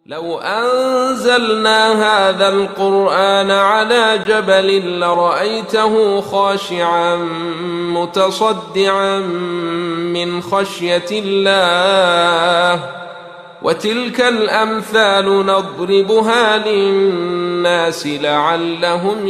لو أنزلنا هذا القرآن على جبل لرأيته خاشعا متصدعا من خشية الله وتلك الأمثال نضربها للناس لعلهم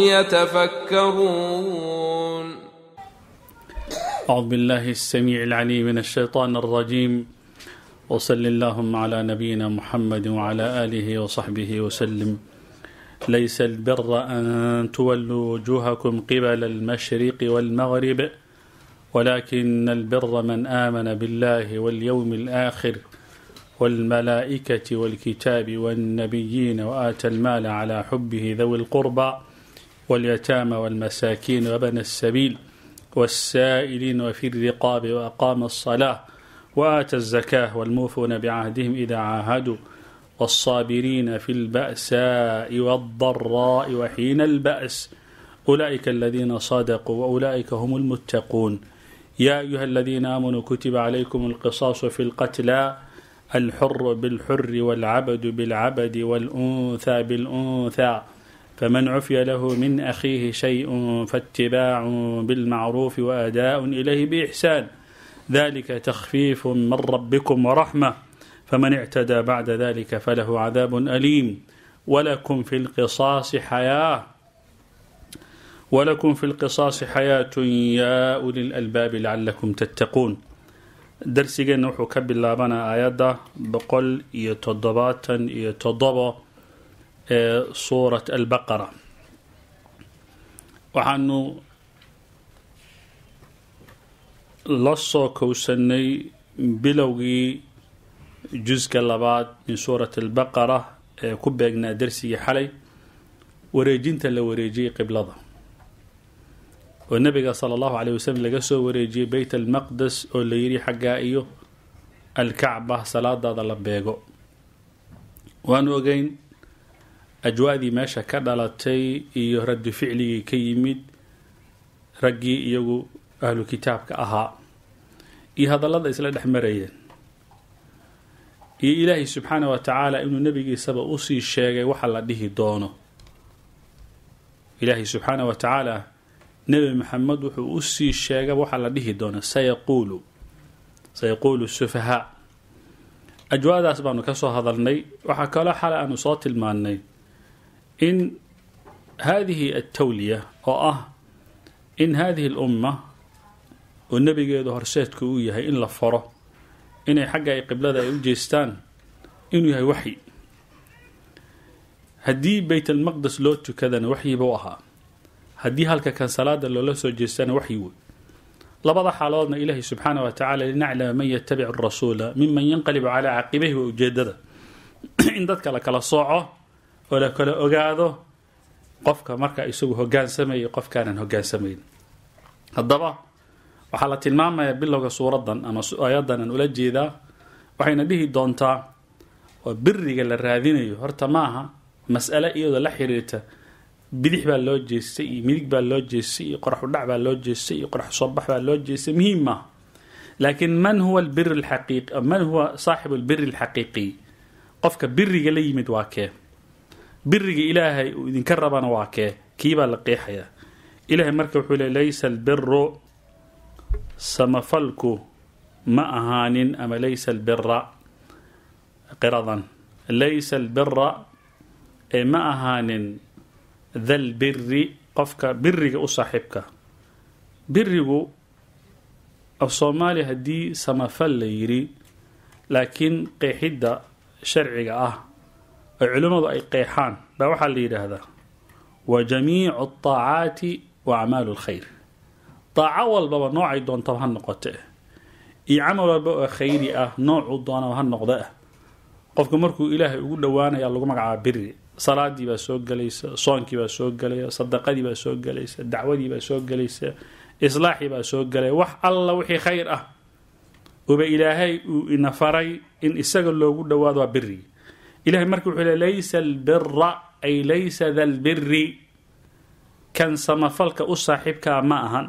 يتفكرون أعوذ بالله السميع العليم من الشيطان الرجيم وصل اللهم على نبينا محمد وعلى آله وصحبه وسلم ليس البر أن تولوا وجوهكم قبل المشرق والمغرب ولكن البر من آمن بالله واليوم الآخر والملائكة والكتاب والنبيين وآتى المال على حبه ذوي القربى واليتامى والمساكين وبن السبيل والسائلين وفي الرقاب وأقام الصلاة وآتى الزكاة والموفون بعهدهم إذا عاهدوا والصابرين في البأساء والضراء وحين البأس أولئك الذين صدقوا وأولئك هم المتقون يا أيها الذين آمنوا كتب عليكم القصاص في القتلى الحر بالحر والعبد بالعبد والأنثى بالأنثى فمن عفي له من أخيه شيء فاتباع بالمعروف وأداء إليه بإحسان ذلك تخفيف من ربكم ورحمة فمن اعتدى بعد ذلك فله عذاب أليم ولكم في القصاص حياة ولكم في القصاص حياة يا أولي الألباب لعلكم تتقون darsigeena wuxuu ka bilaabanaa aayadda boqol iyo toddobaatan iyo toddobo ee suurat albaqara waxaanu la soo kowsanay bilowgii juska labaad min suurat albaqara ee ku beegnaa darsigii xalay wareejinta la wareejiyey qiblada oo nabiga sala allahu caleyh wasalam laga soo wareejiyey beyt almaqdes oo la yidhi xaggaa iyo alkacba salaadaada la beego waanu ogeyn ajwaadii meesha ka dhalatay iyo raddu ficligii ka yimid raggii iyagu ahlu kitaabka ahaa iyo hadallada isla dhex marayeen iyo ilaahay subxaana wa tacaala inuu nebigiisaba usii sheegay waxa la dhihi doono ilaahay subxaana wa tacaala nebi maxamed wuxuu usii sheega waxaa la dhihi doona sayaquulu sayaquulu sufahaa ajwaadaas baanu ka soo hadalnay waxaa kaloo xalay aanu soo tilmaannay in haadihi altawliya oo ah in haadihi alumma oo nebigeedu horseedka uu yahay in la faro inay xagga ay qiblada ay u jeestaan inuu yahay waxyi haddii beyt almaqdes loo tukadana waxyiba u ahaa haddii halka kan salaada loola soo jeestana waxyi wey labada xaaladoodna ilaahay subxaana wa tacala linaclama man yatabic rasuula miman yanqalibu calaa caqibayhi waa ujeedada in dadka la kala sooco oo la kala ogaado qofka marka isagu hogaansamaya qofkaanan hogaansamayn haddaba waxaa la tilmaamayaa bilowga suuradan ama aayadan aan ula jeedaa waxayna dhihi doontaa oo biriga la raadinayo horta maaha mas'ale iyadoo la xiriirta bidix baa loo jeestay iyo midig baa loo jeestay iyo qorax udhac baa loo jeestay iyo qorax soobax baa loo jeestay muhiim maaha laakiin man huwa albir alxaqiiqi man huwa saaxibu albiri alxaqiiqiy qofka biriga la yimid waa kee biriga ilaahay uu idinka rabana waa kee kiibaa la qeexayaa ilaahay marka wuxuu le laysa albiru samafalku ma ahaanin ama laysa albira qiradan laysa albira ee ma ahaanin thal biri qofka biriga u saaxiibka birigu af soomaaliya haddii samafal la yidhi laakiin qeexidda sharciga ah oo culimmadu ay qeexaan baa waxaa la yidhaahdaa wa jamiicu ataacaati wa acmaalu lkhayr daaco walbaba noocay doontaba ha noqote iyo camal walba oo khayri ah noocuu doonaba ha noqda ah qofku markuu ilaahay ugu dhowaanaya lagu magacaaba biri salaadii baa soo gelaysa soonkii baa soo gelaya sadaqadii baa soo gelaysa dacwadii baa soo gelaysa islaaxii baa soo gelaya wax alla wixii khayr ah uba ilaahay uu ina faray in isaga loogu dhowaado waa biri ilahay marka wuxuu le laysa albira ay laysa da lbiri kan samafalka u saaxiibkaa ma ahan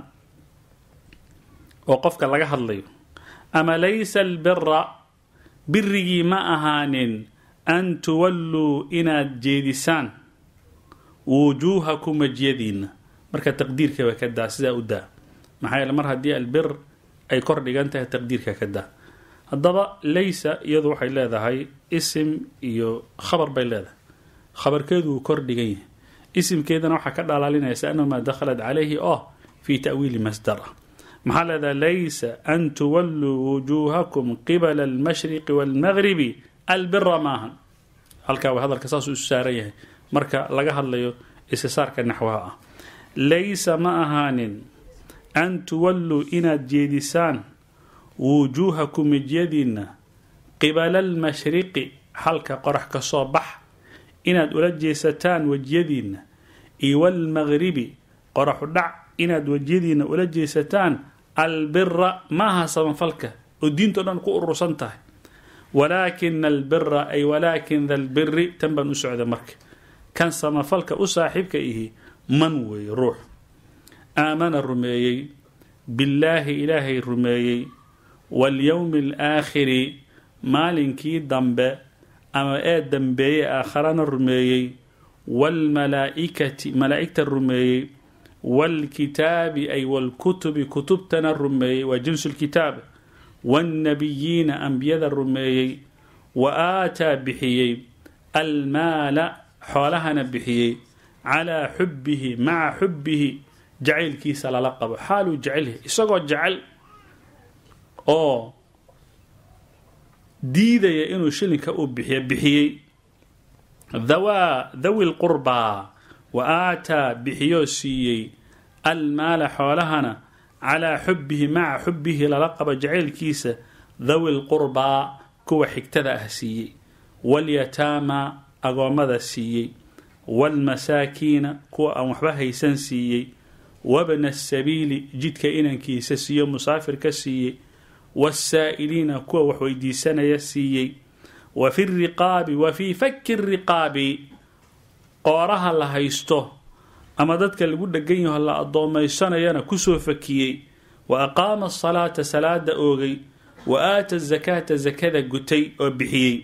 oo qofka laga hadlayo ama laysa albira birigii ma ahaanin an tuwalluu inaad jeedisaan wujuuhakum wejiyadiinna marka taqdiirka way ka daa sidaa u daa maxaa yeele mar haddii albir ay kor dhigan tahay taqdiirka ka daa haddaba laysa iyadu waxay leedahay isim iyo khabar bay leedahay khabarkeedu wuu kor dhigan yahay isimkeedana waxaa ka dhalaalinaysa annahu maa dakhalat calayhi oo fii ta'wiili masdar ah maxaa leedahay laysa an tuwalluu wujuuhakum qibala almashriqi waalmagribi albira maahan halkaa waa hadalka saasuu isu saaran yahay marka laga hadlayo istisaarka naxwaha ah laysa ma ahaanin an tuwalluu inaad jeedisaan wujuuhakum wejiyadiinna qibala almashriqi halka qorax ka soo bax inaad ula jeesataan wejiyadiinna iyo walmagribi qoraxu dhac inaad wejiyadiinna ula jeesataan albira maaha sabanfalka oo diintao dhan ku urursan tahay walaakina albira ay walaakin dalbiri tan baan u socda marka kan samafalka u saaxiibka ihi man weeye ruux aamana rumeeyey billaahi ilaahay rumeeyey walyowmi alaakhiri maalinkii dambe ama ee dambeeyey aakharana rumeeyey waalmalaa'ikati malaa'igta rumeeyey waalkitaabi ay waalkutubi kutubtana rumeeyey waa jinsu lkitaab waannabiyiina ambiyada rumeeyey wa aataa bixiyey almaala xoolahana bixiyey calaa xubbihi maca xubbihi jacaylkiisa lala qabo xaaluu jecelyahay isagoo jecel oo diidaya inuu shilinka uu bixiyo bixiyey dhawaa dhawi lqurbaa wa aataa bixiyoo siiyey almaala xoolahana calaa xubbihi maca xubbihi lala qabo jacaylkiisa dhawi lqurbaa kuwa xigtada ah siiyey walyataama agoommada siiyey waalmasaakiina kuwa aan waxba haysan siiyey wabna asabiili jidka inankiisa siiyo musaafirka siiyey wasaa'iliina kuwa wax weydiisanaya siiyey wa fi riqaabi wa fii fakki riqaabi qooraha la haysto ama dadka lagu dhegan yaho la addoomaysanayana kusoo fakiyey wa aqaama asalaata salaada oogay wa aata zakaata zakada gutay oo bixiyey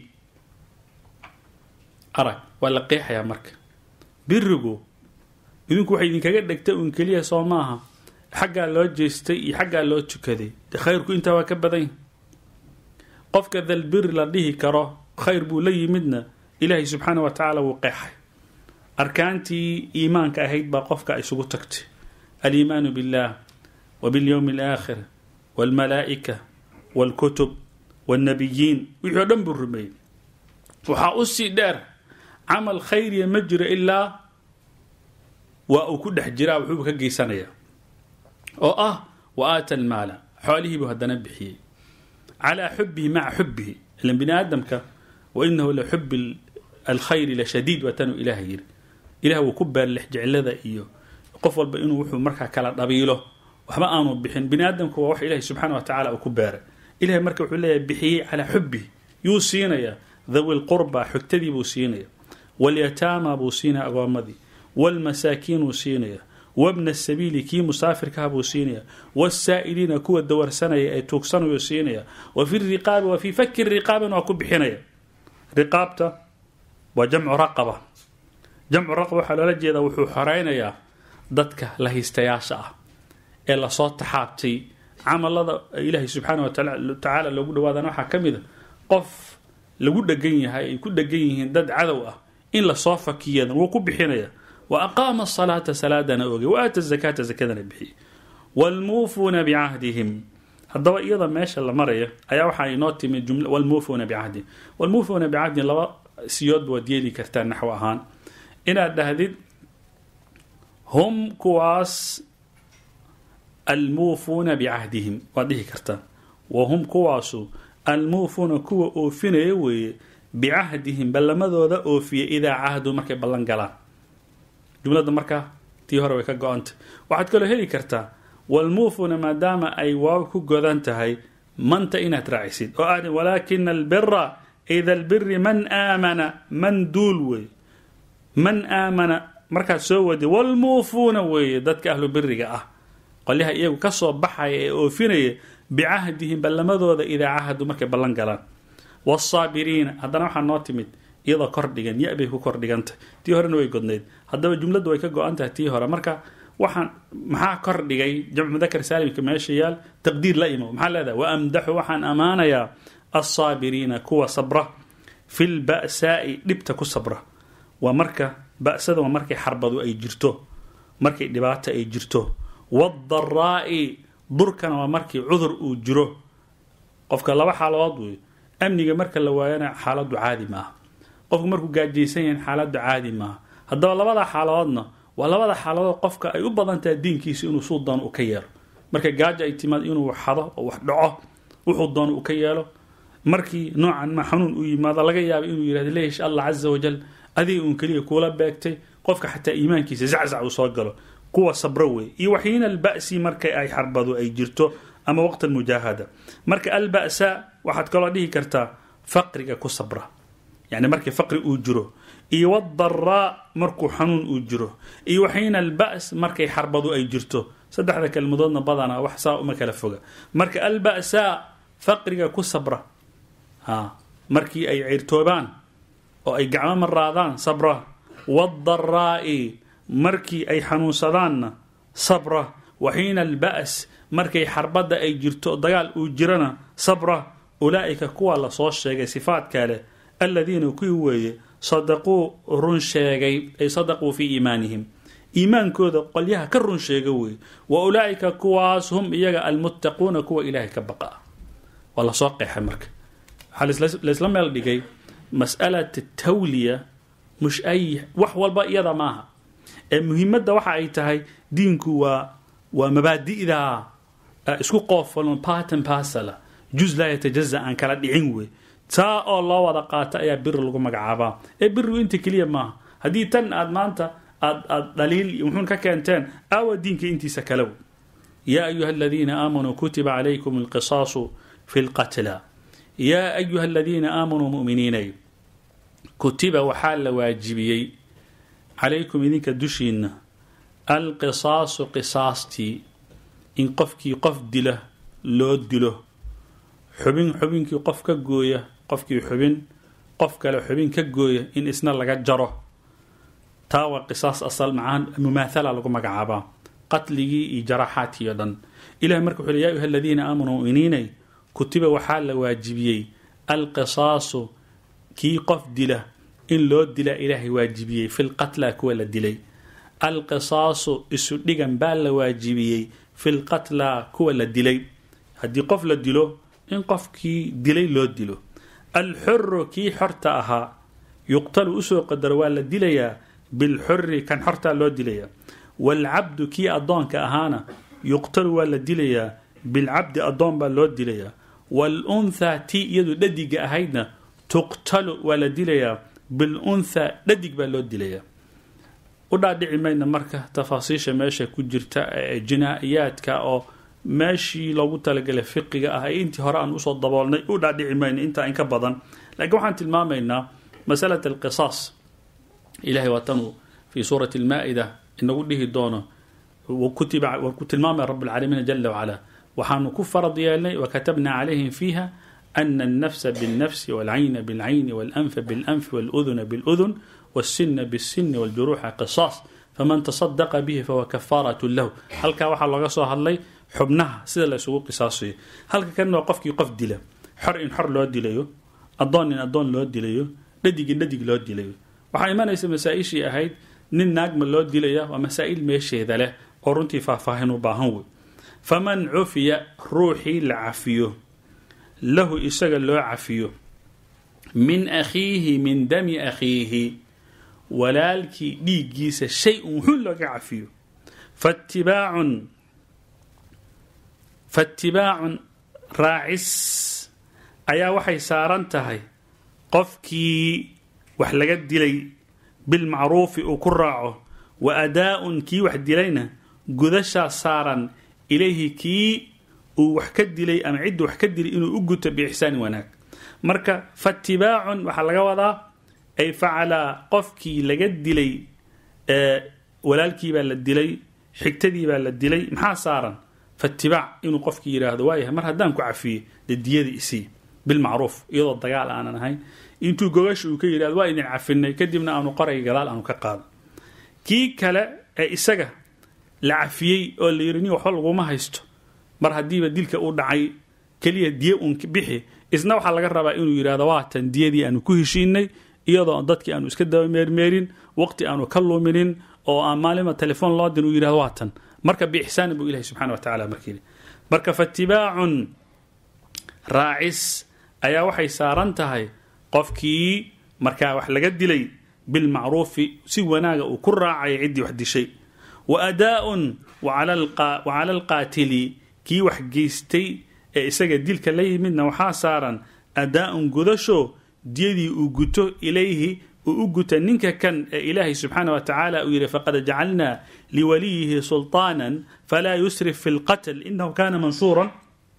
arag waa la qeexayaa marka birigu idinku waxay idinkaga dhegtay uun keliya soo maaha xaggaa loo jeestay iyo xaggaa loo tukaday de khayrku intaa waa ka badan yahy qofka dalbiri la dhihi karo khayr buu la yimidna ilaahay subxaana wa tacaala wuu qeexay arkaantii iimaanka ahayd baa qofka isugu tagtay aliimaanu biاllah wa biاlyowmi alaakhir wاlmalaa'ika wاlkutub wاlnabiyiin wixii o dhan buu rumeeyey waxaa u sii dheer camal khayriya ma jiro ilaa waa uu ku dhex jiraa wuxuuba ka geysanayaa oo ah wa aata almaala xoolihiibuu haddana bixiyey calaa xubihi maca xubihi ilan bini aadamka wa inahu la xubi alkhayri la shadiid waa tanuu ilaah yiri ilah wuu ku beerlex jeclada iyo qof walba inuu wuxuu markaa kala dhabiilo waxba aanu bixin bini aadamku waa wax ilahi subxaana wa tacala uu ku beeray ilahay marka wuxuu leeyahay bixiyey calaa xubihi yuu siinayaa dhawi lqurba xogtadii buu siinaya walyataama buu siinaya agoomadii waalmasaakiinuu siinaya wabna sabiili kii musaafirkaha buu siinaya wasaa'iliina kuwa dawarsanaya ee tuugsanayuu siinaya wa fi riqaabi wa fii fakki riqaabin waa ku bixinaya riqaabta waa jamcu raqaba jamcu raqaba waxaa loola jeedaa wuxuu xoreynayaa dadka lahaystayaasha ah ee lasoo taxaabtay camalada ilaahay subxaana wa tacaala loogu dhawaadana waxaa ka mid a qof lagu dhegan yahay ay ku dhegan yihiin dad cadow ah in lasoo fakiyadan wuu ku bixinaya wa aqaama asalaata salaadana ogay wa aata zakaata zakadana bixiyey waalmuufuuna bicahdihim haddaba iyada meesha la maraya ayaa waxaa inoo timi jumla wlmuufuuna bicahdihim wlmuufuuna bicahdihim laba siyoodba waad yeeli kartaa naxw ahaan inaad dhahdid hum kuwaas almuufuuna bicahdihim waad dhihi kartaa wa hum kuwaasu almuufuuna kuwa oofinaya weeye bicahdihim ballamadooda oofiya idaa cahdu markay ballan galaan jumlada markaa tii hore way ka go-anta waxaad kaloo heli kartaa walmuufuuna maadaama ay waaw ku godan tahay manta inaad raacisid oo aad walaakina albira ida albiri man aamana man duul wey man aamana markaad soo wadi walmuufuuna weeye dadka ahlu biriga ah qolyaha iyagu kasoo baxaya ee oofinaya bicahdihim ballamadooda idaa cahadu markay ballan galaan wsaabiriina haddana waxaa noo timid iyadoo kordhigan ya bay ku kordhigantah tii horena way godnayd haddaba jumladdu way ka go-an tahay tii hore marka waxaan maxaa kordhigay jamcu mudakar saalimka meesha yaal taqdiir la imo maxaa leedahay wa amdaxu waxaan ammaanayaa alsaabiriina kuwa sabra fi lba'saa'i dhibta ku sabra waa marka ba'sada waa markay xarbadu ay jirto markay dhibaata ay jirto waadaraa'i durkana waa markii cudur uu jiro qofka laba xaaladood wey amniga marka la waayana xaaladdu caadi maaha qofku markuu gaajaysan yahin xaaladdu caadi maaha haddaba labada xaaladoodna waa labada xaaladood qofka ay u badan tahay diinkiisa inuu suu doono u ka yeelo marka gaajo ay timaad inuu xado oo wax dhaco wuxuu doono uu ka yeelo markii noocan ma xanuun u yimaado laga yaaba inuu yihahdo leesh allah caza wajal adiga uun keliya kuula beegtay qofka xataa iimaankiisa zaczac uu soo galo kuwa sabro wey iyo waxiina alba'si marka ay xarbadu ay jirto ama waqt almujaahada marka alba'sa waxaad kaloo dhihi kartaa faqriga ku sabra yani markii faqri uu jiro iyo wadaraa markuu xanuun uu jiro iyo waxiina alba's markay xarbadu ay jirto saddexda kelmadoodna badanaa wax saa uma kala foga marka alba'sa faqriga ku sabra ha markii ay ciirtoobaan oo ay gacmo maraadaan sabra waadaraa'i markii ay xanuunsadaanna sabra waxiina alba's markay xarbadda ay jirto dagaal uu jirana sabra ulaa'ika kuwa lasoo sheegay sifaadka leh aladiina kuwii weeye sadaquu run sheegay ay sadaquu fii iimaanihim iimaankooda qolyaha ka run sheega weeye wa ulaa'ika kuwaas hum iyaga almuttaquuna kuwa ilaahay ka baqa waa lasoo qeexay marka waxaa laysla meel dhigay mas'alat tawliya mush ay wax walba iyada maaha ee muhiimadda waxa ay tahay diinku waa waa mabaadi'da isku qoofalon partan pasala juz laa yatajaza aan kala dhicin wey taa oo loo wada qaato ayaa biri lagu magacaabaa ee birigu inta keliya maaha haddii tan aad maanta aad aad dhaliil iyo muxuun ka keenteen aawa diinka intiisa kale wey yaa ayuha aladiina aamanuu kutiba calaykum alqisaasu fi lqatla yaa ayuha aladiina aamanuu mu'miniinay kutiba waxaa la waajibiyey calaykum idinka dushiinna alqisaasu qisaastii in qofkii qof dila loo dilo xubin xubinkii qof ka gooya qofkii xubin qof kale xubin ka gooya in isna laga jaro taa waa qisaas asal macaan mumaathala lagu magacaabaa qatligii iyo jaraaxaadkii o dhan ilahi marka wuxu ui ya ayuha aladiina aamanuu muminiinay kutiba waxaa la waajibiyey alqisaasu kii qof dila in loo dila ilaahay waajibiyey fi lqatla kuwa la dilay alqisaasu isu dhigan baa la waajibiyey fi lqatla kuwa la dilay haddii qof la dilo in qofkii dilay loo dilo alxuru kii xorta ahaa yuqtalu usoo qadaro waa la dilayaa bilxuri kan xortaa loo dilayaa waalcabdu kii addoonka ahaana yuqtalu waa la dilayaa bilcabdi addoon baa loo dilayaa waalunthaa tii iyadu dhadiga ahaydna tuqtalu waa la dilayaa bilunthaa dhadig baa loo dilayaa u dhaadhici mayna marka tafaasiisha meesha ku jirta ee jinaa-iyaadka oo meeshii loogu talagalay fiqiga ah ee intii hore aan usoo daboolnay u dhaadhici mayna intaa in ka badan laakiin waxaan tilmaamaynaa masalat alqisaas ilahay waatanuu fii suurati almaa-ida inagu dhihi doono kutiba waa ku tilmaamaya rablcaalamiina jala wacala waxaanu ku farad yeelnay wakatabna calayhim fiiha ana alnafsa biاlnafsi walcayna biاlcayni walanfa biاlanfi waluduna biاludun wاsina bاsini wاljuruuxa qisaas faman tasadaqa bihi fahuwa kafaaraة lahu halkaa waxaa looga soo hadlay xubnaha sida la isugu qisaasayo halka kan waa qofkii qof dila xor in xor loo dilayo adoon in adoon loo dilayo dhadig in dhadig loo dilayo waxaa imanaysa masaa-ishii ahayd nin naagma loo dilaya waa masaa-il meesheeda leh oo runtii faahfaahin u baahan wey faman cufiya ruuxii la cafiyo lahu isaga loo cafiyo min akhiihi min dami akhiihi walaalkii dhiiggiisa shay un wuxuu looga cafiyo faatibaacun faatibaacun raacis ayaa waxay saaran tahay qofkii wax laga dilay bilmacruufi uu ku raaco wa adaa-un kii wax dilayna gudashaa saaran ilayhi kii uu wax ka dilay ama cidda wax ka dilay inuu u guto biixsaani wanaag marka faatibaacun waxaa laga wadaa ay facalaa qofkii laga dilay walaalkii baa la dilay xigtadii baa la dilay maxaa saaran faatibaac inuu qofkii yidhaahdo waayahay mar haddaan ku cafiyey dee diyadii isii bilmacruuf iyadoo dagaal aanan ahayn intuu gogasha uu ka yidhahdo waa idin cafinay kadibna aanu qorayga gadaal aanu ka qaado kii kale ee isaga la cafiyey oo la yidhi nin waxba laguma haysto mar haddiiba dilka uu dhacay keliya diye uun bixi isna waxaa laga rabaa inuu yidhahdo waatan diyadii aanu ku heshiinay iyadoo dadkii aanu iska daba meermeerin waqti aanu ka luminin oo aan maalima telefoon loo din uu yidhahdo waatan marka biixsaanin buu ilahi subxana wa tacala markii marka fatibaacun raacis ayaa waxay saaran tahay qofkii markaa wax laga dilay bilmacruufi si wanaaga uu ku raacaya ciddii wax dishay wa adaaun wa cala alqaatili kii wax geystay ee isaga dilka la yimidna waxaa saaran adaa-un gudasho diyadii uu guto ilayhi uu u guta ninka kan ee ilaahay subxaana wa tacaala uu yidhi faqad jacalnaa liwaliyihi sulطaanan falaa yusrif fi lqatl inahu kana mansuuran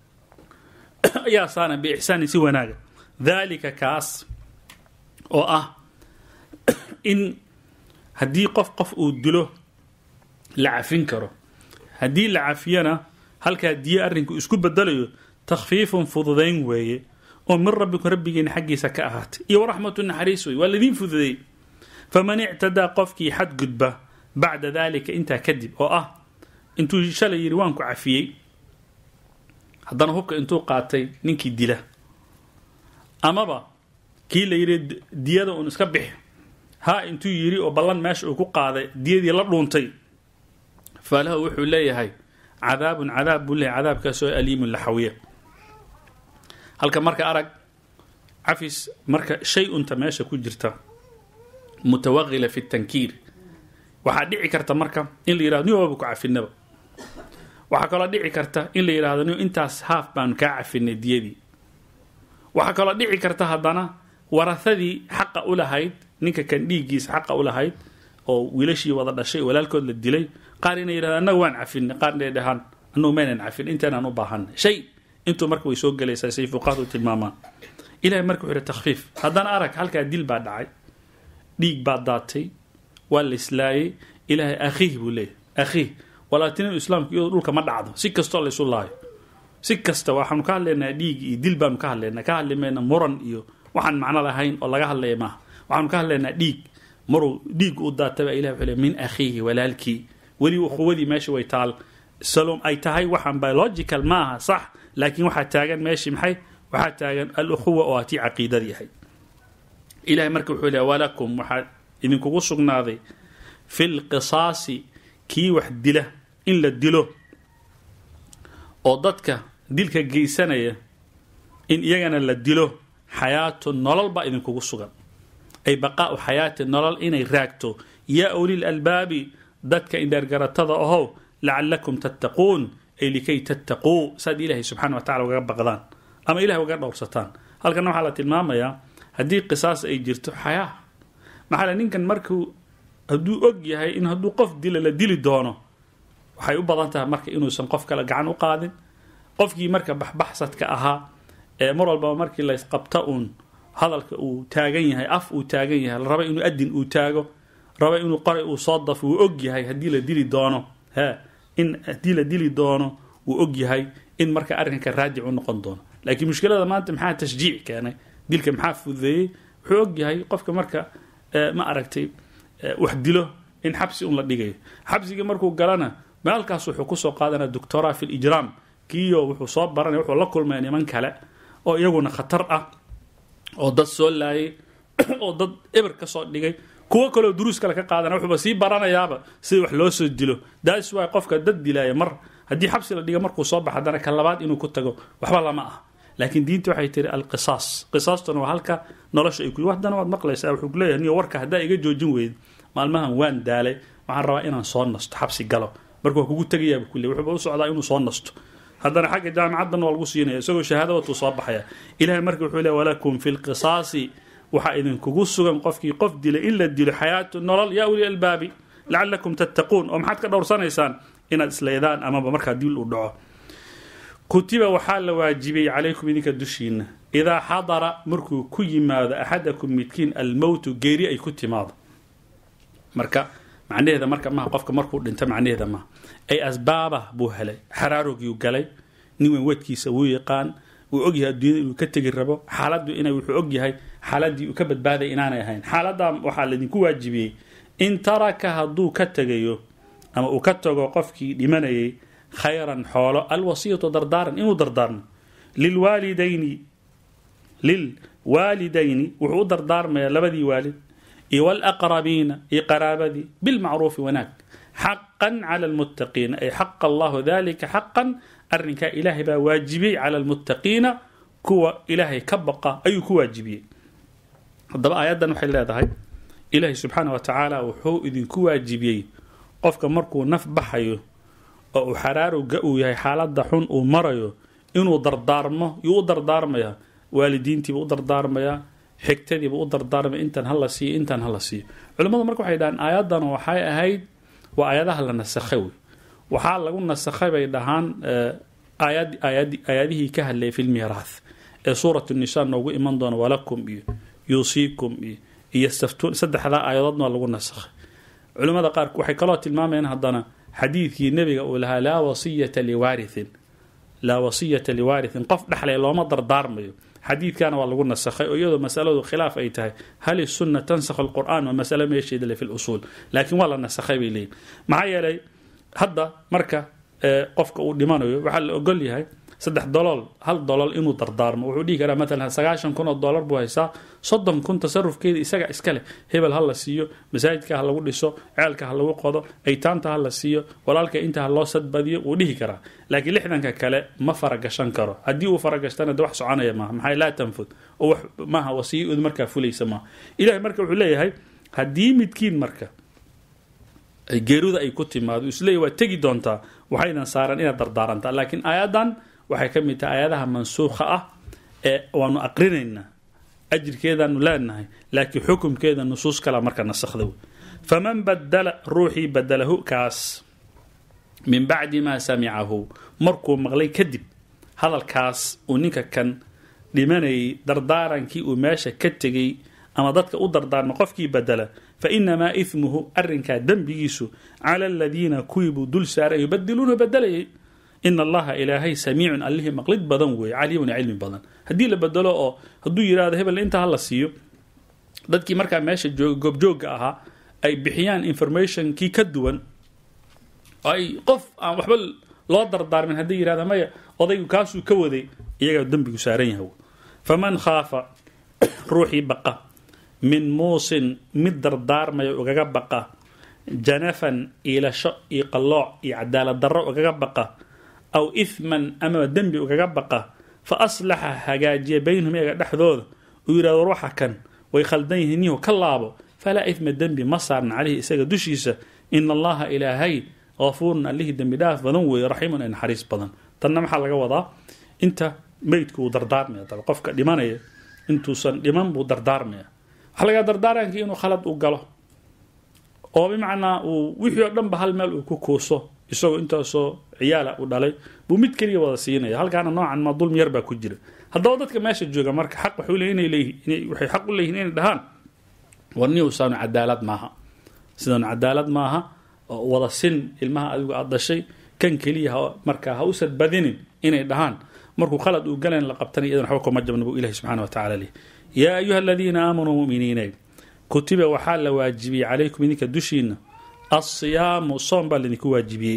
ayaa saaran biixsaanin si wanaaga dalika kaas oo ah in haddii qof qof uu dilo la cafin karo haddii la cafiyana halkaa diye arrinku isku bedelayo takhfiifun fududayn weeye oo min rabbikum rabbigiina xaggiisa ka ahaatay iyo waraxmatu naxariis wey waa ladiin fududeey faman ictadaa qofkii xadgudba bacda dalika intaa kadib oo ah intuu shalay yidhi waan ku cafiyey haddana hubka intuu qaatay ninkii dila amaba kii la yidhi diyada uun iska bix ha intuu yidhi oo ballan meesha uu ku qaaday diyadii la dhuuntay falahu wuxuu leeyahay cadaabun cadaab buu leeyahay cadaabkaasoo aliimun laxawiya halka marka arag cafis marka shay unta meesha ku jirta mutawaqila fi tankiir waxaa dhici karta marka in la yidhahdo nin waaba ku cafinaba waxaa kaloo dhici karta in la yidhahdo nin intaas haaf baanu kaa cafinay diyadii waxaa kaloo dhici karta haddana warahadii xaqa u lahayd ninka kan dhiiggiisa xaqa u lahayd oo wiilashii wada dhashay walaalkood la dilay qaar inay yidhahdo annaga waan cafinay qaar inay dhahaan annagu maynan cafin intaynaan u baahanay shay intuu marka way soo gelaysaa say fuqahadu tilmaamaan ilahay marka wuxuu yihi takhfiif haddana arag halkaa dil baa dhacay dhiig baa daatay waa la islaayay ilaahay akhiih buu leeyahy akhiih walaatinin islaamku iyadoo dhulka ma dhacdo si kastoo laysu laayo si kasta waxaanu ka hadlaynaa dhiig iyo dil baanu ka hadlaynaa ka hadli mayna muran iyo waxaan macno lahayn oo laga hadlaya maaha waxaanu ka hadlaynaa dhiig maruu dhiig u daataba ilah wuxuu le min akhiihi walaalkii weli ukhuwadii meesha way taal salom ay tahay waxaan biological maaha sax laakiin waxaa taagan meeshii maxay waxaa taagan al-ukhuwa oo atii caqiidadii ahayd ilahay marka wuxuu leeya walakum waxaa idinkugu sugnaaday fi lqisaasi kii wax dila in la dilo oo dadka dilka geysanaya in iyagana la dilo xayaatu nolol baa idinkugu sugan ay baqaau xayaati nolol inay raagto yaa ulil albaabi dadka indheergaratada ahow lacalakum tattaquun ay likay tattaquu saad ilaahay subxana wa tacala ugaga baqdaan ama ilahay ugaga dhowrsataan halkana waxaa la tilmaamayaa haddii qisaas ay jirto xayaa maxaa ninkan markuu hadduu og yahay in hadduu qof dila la dili doono waxay u badan tahay marka inuusan qof kale gacan u qaadin qofkii marka baxbaxsadka ahaa ee mar walbaba markii laysqabta uun hadalka uu taagan yahay af uu taagan yahay la raba inuu adin uu taago raba inuu qoray uu soo dafo wuu og yahay haddii la dili doono he in haddii la dili doono wuu og yahay in marka arrinka raajic u noqon doono laakiin mushkilada maanta maxaa tashjiic keenay dilka maxaa fududeeyey wuxuu og yahay qofka marka ma aragtay wax dilo in xabsi un la dhigayo xabsigii markuu galana maalkaas wuxuu kusoo qaadanaya doctora fi lijraam kiyo wuxuu soo baranaya wuxuu la kulmaya niman kale oo iyaguna khatar ah oo dad soo laayay oo dad eber ka soo dhigay kuwo kaleo duruus kale ka qaadana wuxuuba sii baranayaaba sida wax loo soo dilo daas waay qofka dad dilaaya mar haddii xabsi la dhiga markuu soo baxa haddana ka labaad inuu ku tago waxba lama ah laakiin diinta waxay tiri alqisaas qisaastuna waa halka nolosha ay ku haddana waad maqlaysaa wuxuu kuleeyahay niyo warka haddaa iga joojin weyd maalmahan waan daalay waxaan rabaa inaan soo nasto xabsi galo marka waa kugu tegayaaba kule wuxuuba u socdaa inuu soo nasto haddana xagga jaamicaddan waa lagu siinaya isagoo shahaada watuu soo baxaya ilahay marka wuxuu leey walakum fi lqisaasi waxaa idinkugu sugan qofkii qof dilay in la dilo xayaatu nolol yaa uli albaabi lacalakum tattaquun oo maxaad ka dhowrsanaysaan inaad isleydaan amaba markaa dil u dhaco kutiba waxaa la waajibiyey calaykum idinka dushiina idaa xadara markuu ku yimaado axadakum midkiin almowtu geeri ay ku timaado marka macnaheeda marka maha qofka markuu dhinto macnaheeda maha ay asbaabah buu helay xaraarogiu galay nin weyn wadkiisa wuu yaqaan uu ogyahay adduunyada inuu ka tegi rabo xaaladdu ina wuxuu ogyahay xaaladii uu ka badbaaday inaanay ahayn xaaladdaa waxaa laydinku waajibiyey in taraka hadduu ka tegayo ama uu ka tago qofkii dhimanayay khayran xoolo alwasiyatu dardaaran inuu dardaarmo lilwaalidayni lilwaalidayni wuxuu u dardaarmayaa labadii waalid iyo walaqrabiina iyo qaraabadii bilmacruufi wanaag xaqan cala almuttaqiina ay xaqa allahu dalika xaqan arrinkaa ilaahay baa waajibiyey cala almuttaqiina kuwa ilaahay ka baqa ayuu ku waajibiyey haddaba aayaddan waxay leedahay ilaahay subxaana wa tacaala wuxuu idinku waajibiyey qofka markuu naf baxayo oo uu xaraarowga uu yahay xaaladda xun uu marayo inuu dardaarmo yuu u dardaarmaya waalidiintiiba u dardaarmayaa xigtadiiba u dardaarmaya intan hala siiyo intan hala siiyo culimmadu marka waxay dhahaan aayaddan waxay ahayd waa aayadaha la nasakhay wey waxaa lagu nasakhay bay dhahaan aayadihii ka hadlayay fi lmiiraath ee suurat nisa noogu iman doona walakum iyo yuusiikum iyo iyo staftuun saddexdaa aayadoodna waa lagu nasakhay culimmada qaar waxay kaloo tilmaamayaan haddana xadiidkii nebiga uu lahaa laa wasiyata liwaarihin laa wasiyata liwaarithin qof dhexlay looma dardaarmayo xadiidkana waa lagu nasakhay oo iyadoo masaladu khilaaf ay tahay hal isunna tansakh alqur'an waa masalo meesheeda le fi lusuul laakiin waa la nasakhay bay leeyihin maxaa yeelay hadda marka qofka uu dhimanayo waxaa la ogol yahay saddex dolool hal dolool inuu dardaarmo wuxuu dhihi karaa maalan sagaashan kun oo dollar buu haystaa soddon kun tasarufkeeda isaga iska leh hebel ha la siiyo masaajidka ha lagu dhiso ceelka ha lagu qodo aytaanta ha la siiyo walaalka inta ha loo sadbadiyo wuu dhihi karaa laakiin lixdanka kale ma faragashan karo haddii uu faragashtana de wax soconaya maaha maxaa laa tanfud oo wax maaha wasiyadu markaa fulaysa maaha ilahay marka wuxuu leeyahay haddii midkiin marka geeruda ay ku timaado isleeyahy waa tegi doontaa waxaydan saaran inaad dardaarantaa laakiin aayaddan waxay ka mid tahay aayadaha mansuukha ah ee waanu aqrinaynaa ajirkeedaanu leenahay laakiin xukumkeeda nusuus kala marka nasakhda wey faman badala ruuxii badalahu kaas min bacdi maa samicahu markuu maqlay kadib hadalkaas uu ninka kan dhimanayay dardaarankii uu meesha ka tegay ama dadka u dardaarma qofkii badala fa inamaa ihmuhu arrinkaa dembigiisu cala aladiina kuwii buu dul saaray yubadiluuna badalayay ina allaha ilaahay samiicun allihii maqlid badan weeye caliimun cilmi badan haddii la bedelo oo hadduu yidhahdo hebel intaa hala siiyo dadkii markaa meesha joog goobjoogga ahaa ay bixiyaan informationkii ka duwan ay qof aan waxba loo dardaarmin haddii yidhahda maya odaygu kaasuu ka waday iyagaa dembigu saaran yahay faman khaafa ruuxii baqa min muusin mid dardaarmaya ugaga baqa janafan iilasho iyo qallooc iyo cadaalad darro ugaga baqa aw ihman amaba dembi ugaga baqa fa aslaxa hagaajiya baynahum iyaga dhexdooda uu yidhahdo war waxa kan way khaldan yihiin nihu ka laabo falaa ihma dembi ma saarna caleyhi isaga dushiisa ina allaha ilaahay qafuurun allihii dembi dhaaf badan weeye raxiimun ee naxariis badan tanna maxaa laga wadaa inta meydku uu dardaarmaya daba qofka dhimanaya intuusan dhiman buu dardaarmaya waxaa lagaa dardaarankii inuu khalad u galo oo bimacnaa uu wixii oo dhanba hal meel uu ku kuuso isagoo intaasoo ciyaala u dhalay buu mid keliya wada siinaya halkaana noocan ma dulmi yar baa ku jira haddaba dadka meesha jooga marka xaq waxay xaq u leeyihin inay dhahaan warniusaanu cadaalad maaha sidaanu cadaalad maaha wada sin ilmaha adigu aad dhashay kan keliya markaa ha usan badinin inay dhahaan markuu khalad uu galayn la qabtanay iyadan waxba kuma jabna buu ilahi subxana wa tacala leh yaa ayuha aladiina aamanuu muminiine kutiba waxaa la waajibiyey calaykum idinka dushiina alsiyaamu soom baa laydinku waajibiyey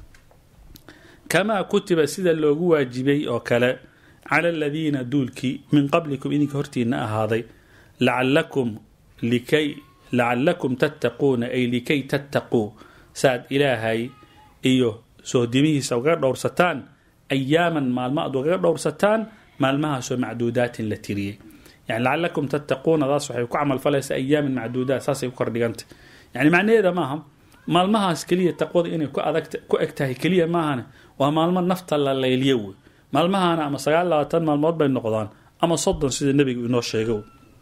kamaa kutiba sida loogu waajibiyey oo kale cala aladiina duulkii min qablikum idinka hortiina ahaaday lacalakum likay lacalakum tattaquuna ay likay tattaquu saaad ilaahay iyo sohdimihiisa ugaga dhowrsataan ayaaman maalmo aad ugaga dhowrsataan maalmahaasoo macduudaatin la tiriyey yani lacalakum tattaquunadaas waxay ku camalfalaysaa ayaaman macduudaat saasay ku kordhigantay yani macnaheeda maaha maalmahaas keliya taqwada inay ku adag ku eg tahay keliya maahane waa maalmo nafta la layliyo wey maalmahana ama sagaal labaatan maalmood bay noqdaan ama soddon sida nebigu inoo sheego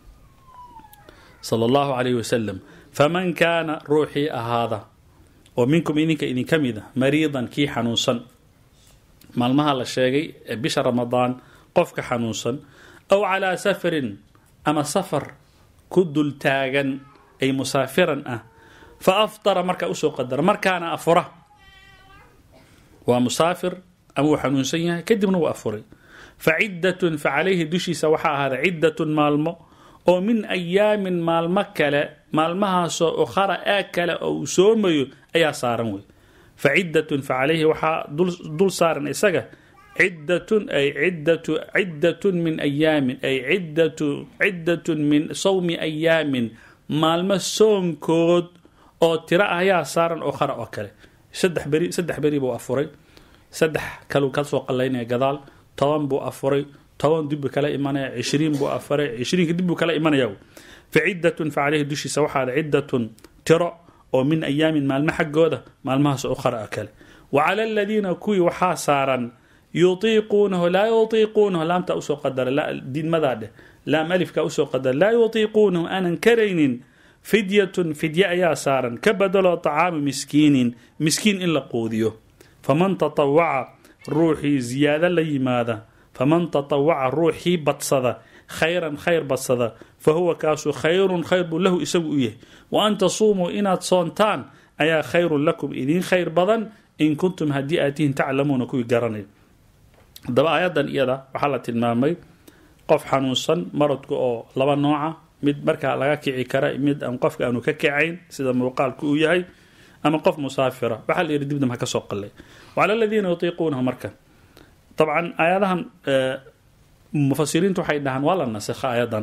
sala allahu calayhi wasalam faman kaana ruuxii ahaada oo minkum idinka idinka mid a mariidan kii xanuunsan maalmaha la sheegay ee bisha ramadaan qofka xanuunsan aw calaa safarin ama safar ku dul taagan ay musaafiran ah fa aftara markaa usoo qadara markaana afura waa musaafir ama uu xanuunsan yahay kadibna wuu afuray faciddatun facalayhi dushiisa waxaa ahaada ciddatun maalmo oo min ayaamin maalmo kale maalmahaasoo ukhara ee kale oo uu soomayo ayaa saaran wey faciddatun facalayhi waxaa dul saaran isaga ciddatun ay ciddatu ciddatun min ayaamin ay ciddatu ciddatun min sawmi ayaamin maalmo soonkood oo tiro ah ayaa saaran ukhara oo kale saddex beri saddex beri buu afuray saddex kaluu ka soo qallaynaya gadaal toban buu afuray toban dib buu kala imanaya cishriin buu afuray cishriinka dib buu kala imanaya fa ciddatun fa caleyhi dushiisa waxaada ciddatun tiro oo min ayaamin maalmo xaggooda maalmahaas ukhara a kale wa cala aladiina kuwii waxaa saaran yutiiquunahu laa yutiiquunahu laamta usoo qadara diidmadaa dheh laam alifka usoo qadara laa yutiiquunahu aanan karaynin fidyatun fidye ayaa saaran ka badalo طacaamu miskiinin miskiin in la quudiyo faman tatawaca ruuxii ziyaado la yimaada faman tatawaca ruuxii badsada khayran khayr badsada fa huwa kaasu khayrun khayr buu lahu isagu u yahay wa an tasuumuu inaad soontaan ayaa khayrun lakum idiin khayr badan in kuntum haddii aad tihiin taclamuuna kuwii garanay haddaba aayadan iyada waxaa la tilmaamay qof xanuunsan maradku oo laba nooca mid markaa laga kici kara mid aan qofka aanu ka kacayn sida muuqaalku uu yahay ama qof musaafira waxaa la yidhi dibdam ha ka soo qallay wacala aladiina yutiiquunahu marka dabcan aayadahan mufasiriintu waxay dhahaan waa la nasikha aayadan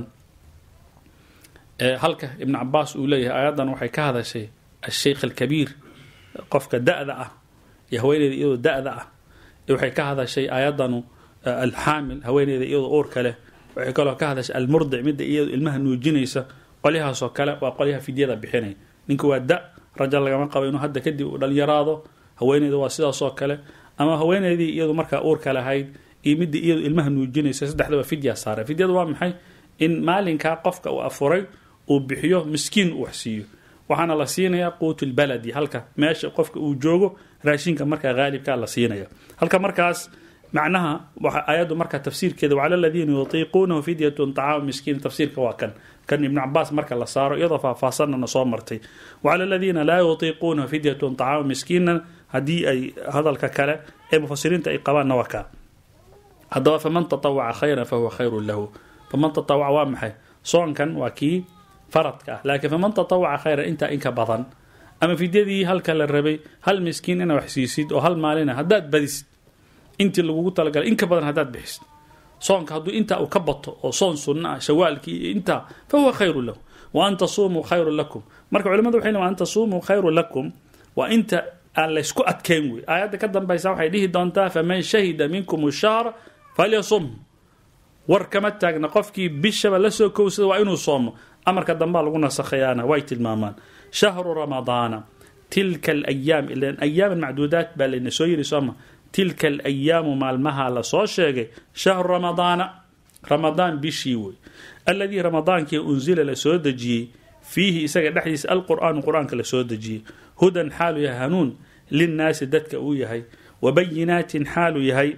halka ibn cabaas uu leeyahay aayadan waxay ka hadashay asheykh alkabiir qofka da-da ah iyo haweeneyda iyadoo da-da ah waxay ka hadashay aayadanu alxaamil haweeneyda iyadoo uurka leh waxay kaloo ka hadashay almurdic midda iyado ilmaha nuujinaysa qolyahaasoo kale waa qolyaha fidyada bixinaya ninka waa da raja lagama qabo inuu hadda kadib uu dhalinyaraado haweeneyda waa sidaasoo kale ama haweeneydii iyadu markaa uurka lahayd iyo midda iyadu ilmaha nuujinaysa saddexdaba fidya saara fidyada waa maxay in maalinkaa qofka uu afuray uu bixiyo miskiin uu waxsiiyo waxaana la siinayaa quutulbaladi halka meesha qofka uu joogo raashinka markaa haalibkaa la siinaya halka markaas macnaha aayaddu marka tafsiirkeeda wacala aladiina yutiiquunahu fidyatun طacaamu miskiin tafsiirka waa kan kan ibn cabaas marka la saaro iyadoo faahfaahsanana soo martay wacala aladiina laa yutiiquunahu fidyatun طacaamu miskiinan haddii ay hadalka kale ee mufasiriinta ay qabaanna waa kaa haddaba faman tatawaca khayran fahuwa khayru lahu faman tatawaca waa maxay soonkan waa kii faradka ah laakiin faman tatawaca khayran intaa inka badan ama fidyadii halka la rabay hal miskiin ina wax siisid oo hal maalina haddaad badisid intii lagugu talagalay inka badan haddaad bixisid soonka hadduu intaa uu ka bato oo soon sunna ah shawaalkii iyo intaa fa huwa khayru lahu wa an tasuumuu khayru lakum marka culimadu waxay wa an tasuumuu khayru lakum waa inta aan laysku adkeyn wey aayadda ka dambaysa waxay dhihi doontaa faman shahida minkum shahra falyasum war kama taagna qofkii bishaba lasoo kowsada waa inuu soomo amarka dambaa lagu nasakhayaana way tilmaamaan shahru ramadaana tilka alayaam ilan ayaaman macduudaat baa layna soo yiri sooma tilka alayaamu maalmaha lasoo sheegay shahru ramadaana ramadaan bishii wey alladii ramadaankii unzila la soo dejiyey fiihi isaga dhexdiisa alqur'aanu qur-aanka la soo dejiyey hudan xaalu yahay hanuun linnaasi dadka uu yahay wabayinaatin xaalu yahay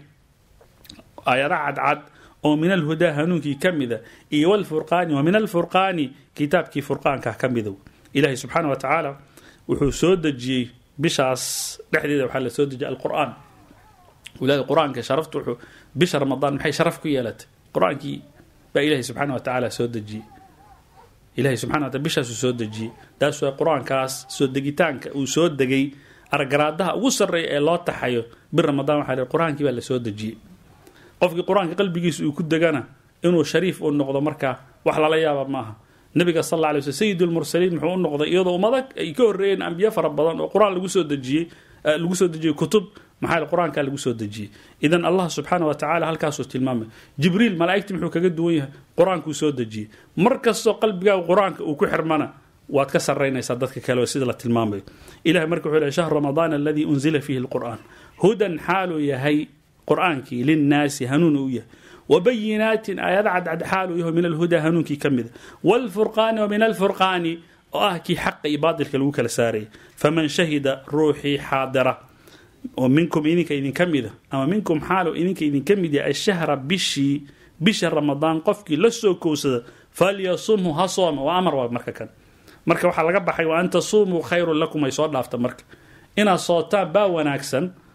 aayada cadcad oo min alhudaa hanuunkii ka mida iyo wlfurqaani wa min alfurqaani kitaabkii furqaanka ka mida ilahi subxaana wa tacaala wuxuu soo dejiyey bishaas dhexdeeda waxaa la soo dejiyay alqur'aan walaada qur-aanka sharafta wuxuu bisha ramadaan maxay sharaf ku yeelatay qur-aankii baa ilahi subxaana wa tacaala soo dejiyey ilahi subxana wa taala bishaasuu soo dejiyey taas waa qur-aankaas soo degitaanka uu soo degay argaraadaha ugu sarreeya ee loo taxayo bir ramadaan waxa qur-aankii baa la soo dejiyey qofkii qur-aanka qalbigiisa uu ku degana inuu shariif uu noqdo markaa wax lala yaaba maaha nabiga sal alla alay sl sayid lmursaliin muxuu u noqday iyadoo ummada ay ka horreeyeen ambiye fara badan oo qur-aan lagu soo dejiyey lagu soo dejiyey kutub maxaa qur-aanka lagu soo dejiyey idan allah subxaana wa tacala halkaasuu tilmaamay jibriil malaa'igti muxuu kaga duwan yahay qur-aankuu soo dejiyey mar kastoo qalbigaaga qur-aanka uu ku xirmana waad ka saraynaysaa dadka kale sida la tilmaamayo ilahay marka wuxuu lehy shahru ramadaan aladii unzila fiihi lqur'aan hudan xaaluu yahay qur-aankii linnaasi hanuun uu yahay wabayinaatin aayada cadcad xaaluu yaho min alhudaa hanuunkii ka mida wlfurqaani wa min alfurqaani oo ah kii xaqa iyo baatilka lagu kala saarayay faman shahida ruuxii xaadira oo minkum idinka idinka mida ama minkum xaalow idinka idinka mid yahay ashahra bishii bisha ramadaan qofkii la soo kowsada falyasumhu ha sooma waa amar waa marka kan marka waxaa laga baxay wa an tasuumuu khayrun lakum ay soo dhaafta marka inaad sootaan baa wanaagsan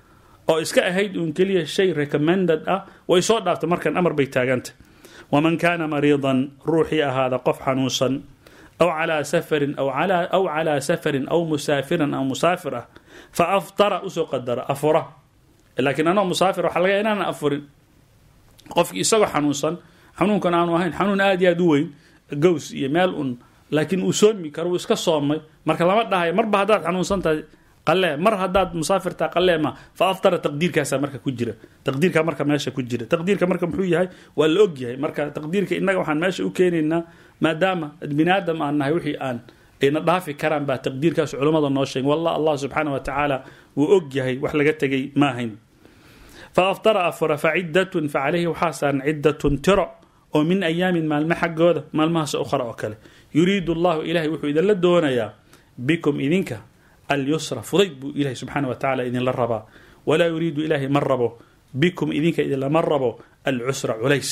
oo iska ahayd uun keliya shay recommended ah way soo dhaaftay markan amar bay taagantay waman kaana mariidan ruuxii ahaada qof xanuunsan aw calaa safarin aw calaa safarin aw musaafiran aw musaafir ah fa aftara usoo qadara afura laakiin anoo musaafir waxa laga inaanan afurin qofkii isagoo xanuunsan xanuunkan aanu ahayn xanuun aad iyo aad u weyn gows iyo meel un laakiin uu soomi karo uu iska soomay marka lama dhahayo marba haddaad xanuunsan tahay qalee mar haddaad musaafirtaa qalee ma fa aftara taqdiirkaasaa marka ku jira taqdiirka marka meesha ku jira taqdiirka marka muxuu yahay waa la og yahay marka taqdiirka innaga waxaan meesha u keenaynaa maadaama biniaadam aan nahay wixii aan ayna dhaafi karaan baa taqdiirkaas culummada noo sheegen wallah allah subxaana wa tacaala wuu og yahay wax laga tegay ma ahayn fa aftara afura fa ciddatun fa calayhi waxaa saaran ciddatun tiro oo min ayaamin maalmo xaggooda maalmahaas ukhra oo kale yuriidu allahu ilahay wuxuu idinla doonayaa bikum idinka alyusra fudayd buu ilahay subxaana wa tacala idinla rabaa walaa yuriidu ilaahay ma rabo bikum idinka idinlama rabo alcusra culays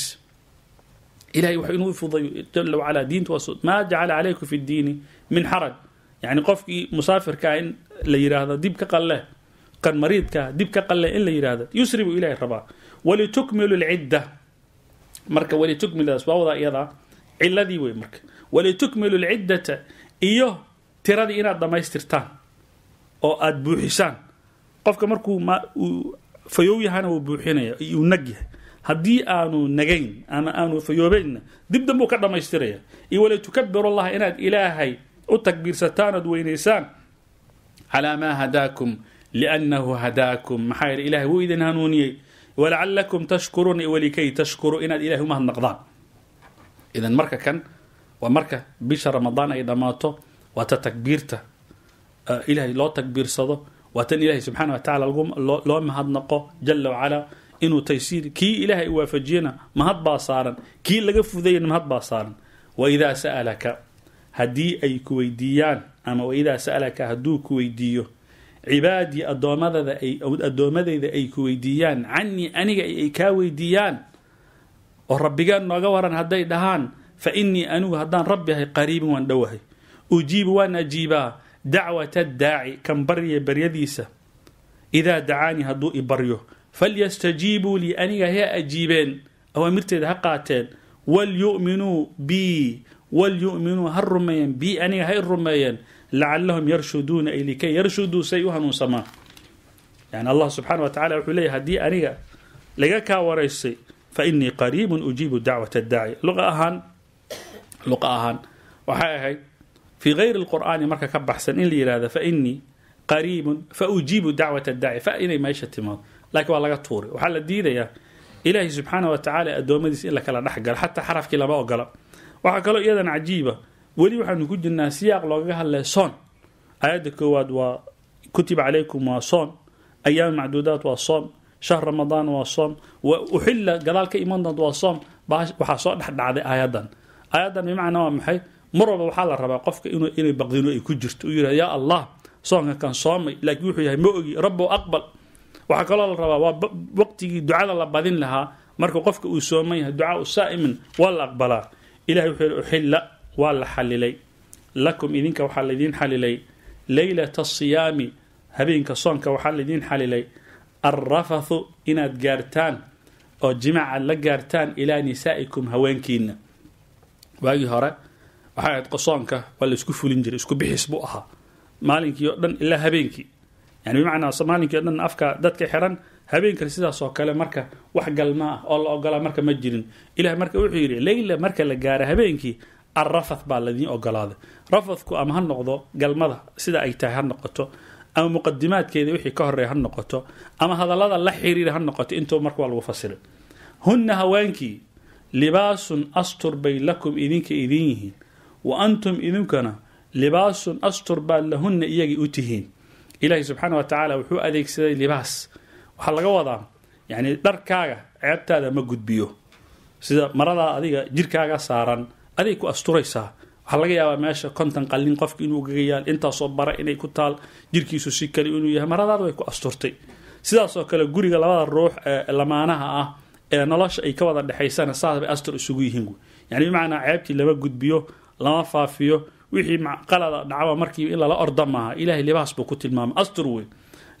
ilahay wax inuu fudayo jala wacala diinta waa maa jacala calaykum fi ddiini min xaraj yani qofkii musaafirkaa in la yidhaahdo dib ka qalle kan mariidkaa dib ka qalle in la yidhaahdo yusri buu ilahay rabaa walitukmilu lcidda marka walitukmilaas waa wadaa iyadaa ciladii wey marka walitukmilu lciddata iyo tiradii inaad dhammaystirtaan oo aada buuxisaan qofka markuu uu fayow yahana wuu buuxinaya uu nag yahay haddii aanu nagayn ama aanu fayoobeynna dib danbuu ka dhammaystiraya iyo walitukabiru allaha inaad ilaahay u takbiirsataan ood weynaysaan calaa maa hadaakum liannahu hadaakum maxaa yeele ilahay wuu idin hanuuniyey walacalakum tashkuruuna walikay tashkuruu inaad ilahay umahadnaqdaan idan marka kan waa marka bisha ramadaan ay dhammaato waa ta takbiirta ilahay loo takbiirsado waa tan ilahay subxaana wa tacala loo mahadnaqo jala wacalaa inuu taysiir kii ilaahay waafajiyana mahad baa saaran kii laga fudayana mahad baa saaran waidaa sa'alaka haddii ay ku weydiiyaan ama waidaa sa'alaka hadduu ku weydiiyo cibaadii addoomadada ay addoommadayda ay ku weydiiyaan canii aniga ay kaa weydiiyaan oo rabbigaan nooga waran hadday dhahaan fa innii anigu haddaan rabbi ahay qariibin waan dhowahay ujiibu waan ajiibaa dacwata daaci kan barya baryadiisa idaa dacaanii hadduu i baryo falyastajiibuu lii aniga ha ajiibeen awaamirteeda ha qaateen walyu'minuu bii walyu'minuu ha rumeeyeen bii aniga hay rumeeyeen lacalahum yarshuduuna ay likay yarshuduu say u hanuunsamaan yani allah subxaana wa tacala wuxuu leeyahy haddii aniga laga kaa waraysay fa innii qariibun ujiibu dacwata daaci luqa ahaan luqa ahaan waxay ahayd fii gayri lqur'aani marka ka baxsan in la yihahda fa innii qariibun fa ujiibu dacwata daaci fa inay meesha timaado laakiin waa laga tuuray waxaa la diidayaa ilaahay subxaana wa tacala addoommadiisa in la kala dhex galo xataa xarafkii lama ogola waxaa kaloo iyadan cajiiba weli waxaanu ku jirnaa siyaaq loogaga hadlaya soon aayadda koowaad waa kutiba calaykum waa soon ayaam macduudaat waa soon shahr ramadaan waa soon uxilla gadaal ka iman doonta waa soon waxaa soo dhexdhacday aayaddan aayaddan bimacnaa waa maxay mar walba waxaa la rabaa qofka inay baqdino ay ku jirto uu yidhah yaa allah soonka kan soomay laakiin wuxuu yahay ma ogi rabbow aqbal waxaa kaloo la rabaa waa waqtigii ducada la badin lahaa marka qofka uu sooman yahay ducaau saa'imin waa la aqbalaa ilahay wuxuu yihi uxilla waa la xalilay lakum idinka waxaa laydiin xalilay leylata asiyaami habeenka soonka waxaa laydiin xalilay alrafathu inaad gaartaan oo jimaaca la gaartaan ilaa nisaa'ikum haweenkiina waagii hore waxay ahayd qosoonka waa la isku fulin jiray isku bixis buu ahaa maalinkii oo dhan ilaa habeenkii yani bimacnaa maalinkii o dhan afka dadka xiran habeenkan sidaas oo kale marka wax galma ah oo la ogolaa marka ma jirin ilahay marka wuxuu yidhi leyla marka la gaaro habeenkii alrafath baa ladiin ogolaaday rafathku ama ha noqdo galmada sida ay tahay ha noqoto ama muqadimaadkeeda wixii ka horeeya ha noqoto ama hadallada la xiriira ha noqoto intuu marka waa lagu fasiray hunna haweenkii libaasun astur bay lakum idinka idin yihiin wa antum idinkana libaasun astur baad lahunna iyagay u tihiin ilaahay subxaana wa tacaala wuxuu adeegsaday libaas waxaa laga wadaa yani dharkaaga ceebtaada ma gudbiyo sida maradaa adiga jirkaaga saaran aday ku asturaysaa waxaa laga yaabaa meesha konton qalin qofka inuu gaga yaal intaasoo bara inay ku taal jirkiisu si kale inuu yahay maradaada way ku asturtay sidaasoo kale guriga labada ruux ee lamaanaha ah ee nolosha ay ka wada dhexaysana saas bay astur isugu yihiin yani bimacnaa ceebtii lama gudbiyo lama faafiyo wixii qalada dhacaba markiiba in lala orda maaha ilahay libaas buu ku tilmaamay astur wey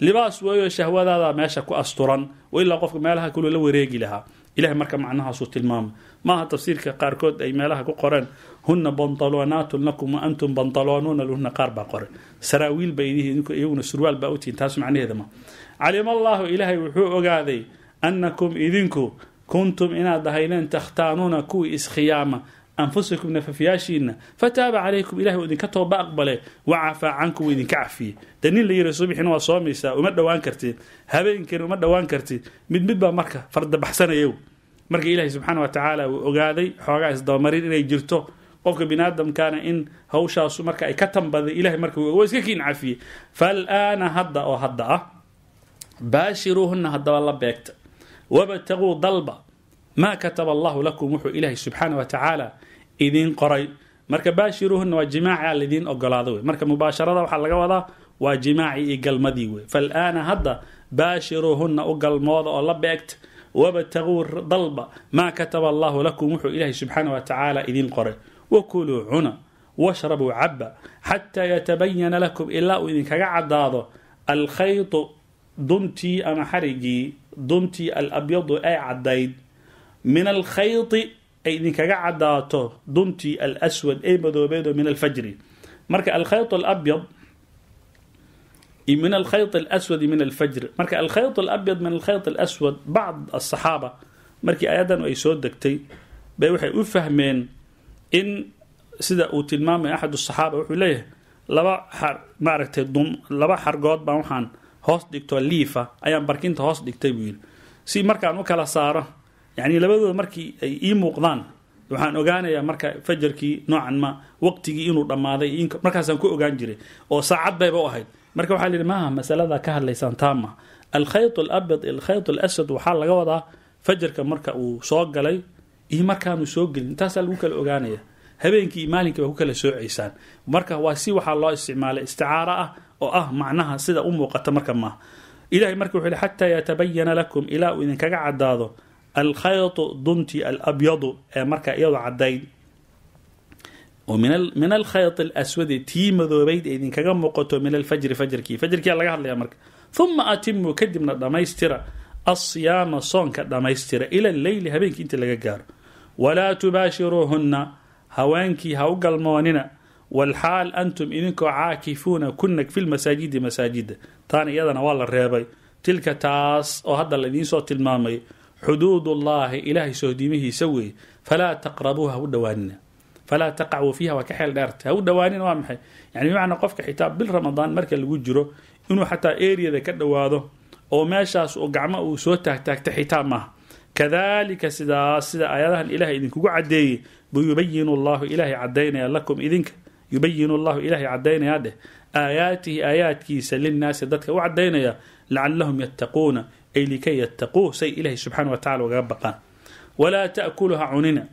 libaas weeyo shahwadaada meesha ku asturan ilaa qofka meelaha kulu la wareegi lahaa ilahay marka macnahaasuu tilmaamay maaha tafsiirka qaarkood ay meelaha ku qoreen huna bantaloonaatun lakum wa antum bantaloonuuna lahuna qaar baa qoren saraawiil ba iyaguna surwaal baa utihin taas macnaheeda ma calima allaahu ilaahay wuxuu ogaaday annakum idinku kuntum inaad ahaydeen takhtaanuuna kuwii iskhiyaama anfusakum nafafyaashiina fataaba calaykum ilahi uu idinka tooba aqbale wacafaa cankum uu idinka cafiyey dee nin la yiri subixina waa soomaysaa uma dhowaan kartid habeenkiina uma dhowaan kartid mid mid baa marka fardabaxsanayow marka ilaahi subxaana wa tacaala uu ogaaday xoogaa isdabamarin inay jirto qofka biniaadamkaana in hawshaasu marka ay ka tambaday ilahay marka waa iska kiin cafiyey faalaana hadda oo hadda ah baashiruuhuna haddaba la beegta wabtaguu dalba maa kataba allahu lakum wuxuu ilaahay subxaana wa tacaala idiin qoray marka baashiruuhuna waa jimaaci laidiin ogolaada wey marka mubaasharada waxaa laga wadaa waa jimaaci iyo galmadii wey faalaana hadda baashiruuhuna u galmooda oo la beegta wabtaguu dalba maa kataba allahu lakum wuxuu ilaahay subxaana wa tacaala idiin qoray wakuluu cuna washrabuu caba xataa yatabayana lakum ilaa uu idinkaga cadaado alkhaytu duntii ama xarigii duntii alabyadu ay cadayd min alkhayti ay idinkaga cadaato duntii alswad ee madoobeedo min alfajri marka alkhayt alabyad min alkhayt alaswadi min alfajr marka alkhayt alabyad min alkhayt alaswad bacd asaxaaba markii ayadan ay soo degtay bay waxay u fahmeen in sida uu tilmaamay axad asaxaaba wuxuu leeyahay laba xar maaragtay laba xargood baan waxaan hoos dhigto liifa ayaan barkinta hoos dhigtay buu yidhi si markaan u kala saaro yacni labadooda markii ay ii muuqdaan waxaan ogaanayaa marka fajarkii noocan ma waqtigii inuu dhammaaday markaasaan ku ogaan jiray oo saacad bayba u ahayd marka waxaa lihi maaha masalada ka hadlaysaan taama alkhayt alabyad alkhayt alaswad waxaa laga wadaa fajarka marka uu soo galay iyo markaanu soo gelin intaasaa lagu kala ogaanaya habeenkii iyo maalinkii baa ku kala soocaysaan marka waa si waxaa loo isticmaalay isticaaro ah oo ah macnaha sida u muuqata marka maaha ilahay marka wuxuu yihi xataa yatabayana lakum ilaa uu idinkaga cadaado alkhaytu dunti alabyadu ee marka iyadu cadayd min alkhayt alaswadi tii madoobayd ee idinkaga muuqato min alfajri fajrkii fajrkia laga hadlaya marka uma atimuu kadibna dhammaystira alsiyaama soonka dhammaystira ila leyli habeenkii inta laga gaaro walaa tubaashiruuhunna haweenkii ha u galmoonina walxaal antum idinkoo caakifuuna kunag fi lmasaajidi masaajida taana iyadana waa la reebay tilka taas oo hadda laidiinsoo tilmaamay xuduudullaahi ilaahay sohdimihiisa weeye falaa taqrabuuha ha u dhowaanina falaa taqacuu fiiha waa ka xeel dheerta ha u dhowaanina waa maxay yani bimacnaa qofka xitaa bil ramadaan marka lagu jiro inuu xataa eriyada ka dhowaado oo meeshaas uu gacmo uu soo taagtaagta xitaa maaha kadalika sidaas sida aayadahan ilahay idinkugu cadeeyey buu yubayinu llahu ilaahay cadaynaya lakum idinka yubayinu llahu ilaahay cadaynayaa dheh aayaatihi aayaadkiisa linnaasi dadka u cadaynaya lacalahum yattaquuna ay likay yattaquu say ilahay subxaana wa tacala ugaga baqaan walaa ta'kuluha cunina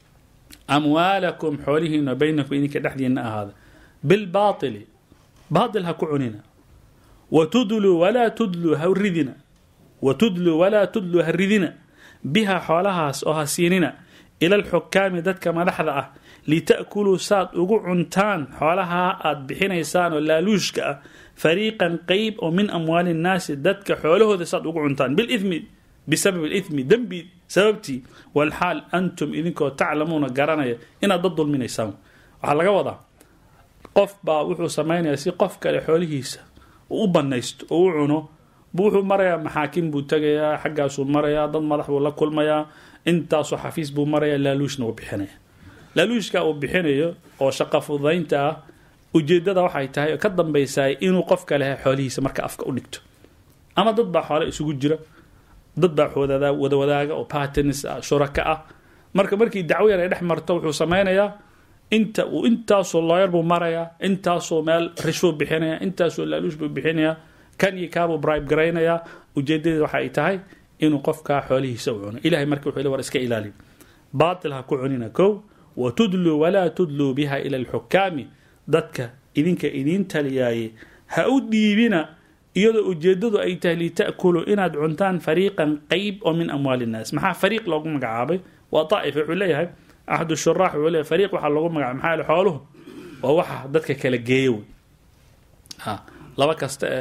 amwaalakum xoolihiina baynakum idinka dhexdiina ahaada bilbaaili baail ha ku cunina watudluu walaa tudluu ha ridina watudluu walaa tudluu ha ridina biha xoolahaas oo ha siinina ila alxukaami dadka madaxda ah lita'kuluu saad ugu cuntaan xoolahaa aad bixinaysaan oo laaluushka ah fariiqan qeyb oo min amwaali nnaasi dadka xoolahooda saad ugu cuntaan bilithmi bisabab alithmi dembi sababtii walxaal antum idinkoo taclamuuna garanaya inaad dad dulminaysaan waxaa laga wadaa qof baa wuxuu samaynayaa si qof kale xoolihiisa uu u banaysto oo u cuno bu wuxuu marayaa maxaakim buu tegayaa xaggaasuu marayaa dad madax buu la kulmayaa intaasoo xafiis buu marayaa laaluushna uu bixinaya laaluushka uu bixinayo oo shaqa fududaynta ah ujeedada waxay tahay oo ka dambaysaa inuu qof kale xoolihiisa marka afka u dhigto ama dad baa xoole isugu jira dad baa wada wadaaga oo patens ah shuraka ah marka markii dacwo yar ay dhex marto wuxuu samaynayaa inta uu intaasoo looyar buu marayaa intaasoo meel rishuu bixinaya intaasoo laaluush buu bixinayaa kan iyo kaabuu bribe garaynayaa ujeedadeed waxa ay tahay inuu qofkaa xoolihiisa u cuno ilahay marka wuxuu war iska ilaali baatil ha ku cunina kow wa tudluu walaa tudluu biha ila alxukaami dadka idinka idiin taliyaaye ha u dhiibina iyadoo ujeedadu ay tahay lita'kuluu inaad cuntaan fariiqan qeyb oo min amwaali innaas maxaa fariiq loogu magacaabay waa daa'ifa wuxuu leeyahay axad shuraax wuxuu leeyahay fariiq waxaa loogu magacabay maxaa yaele xooluhu waa waxa dadka kala geeya wey laba kasta ee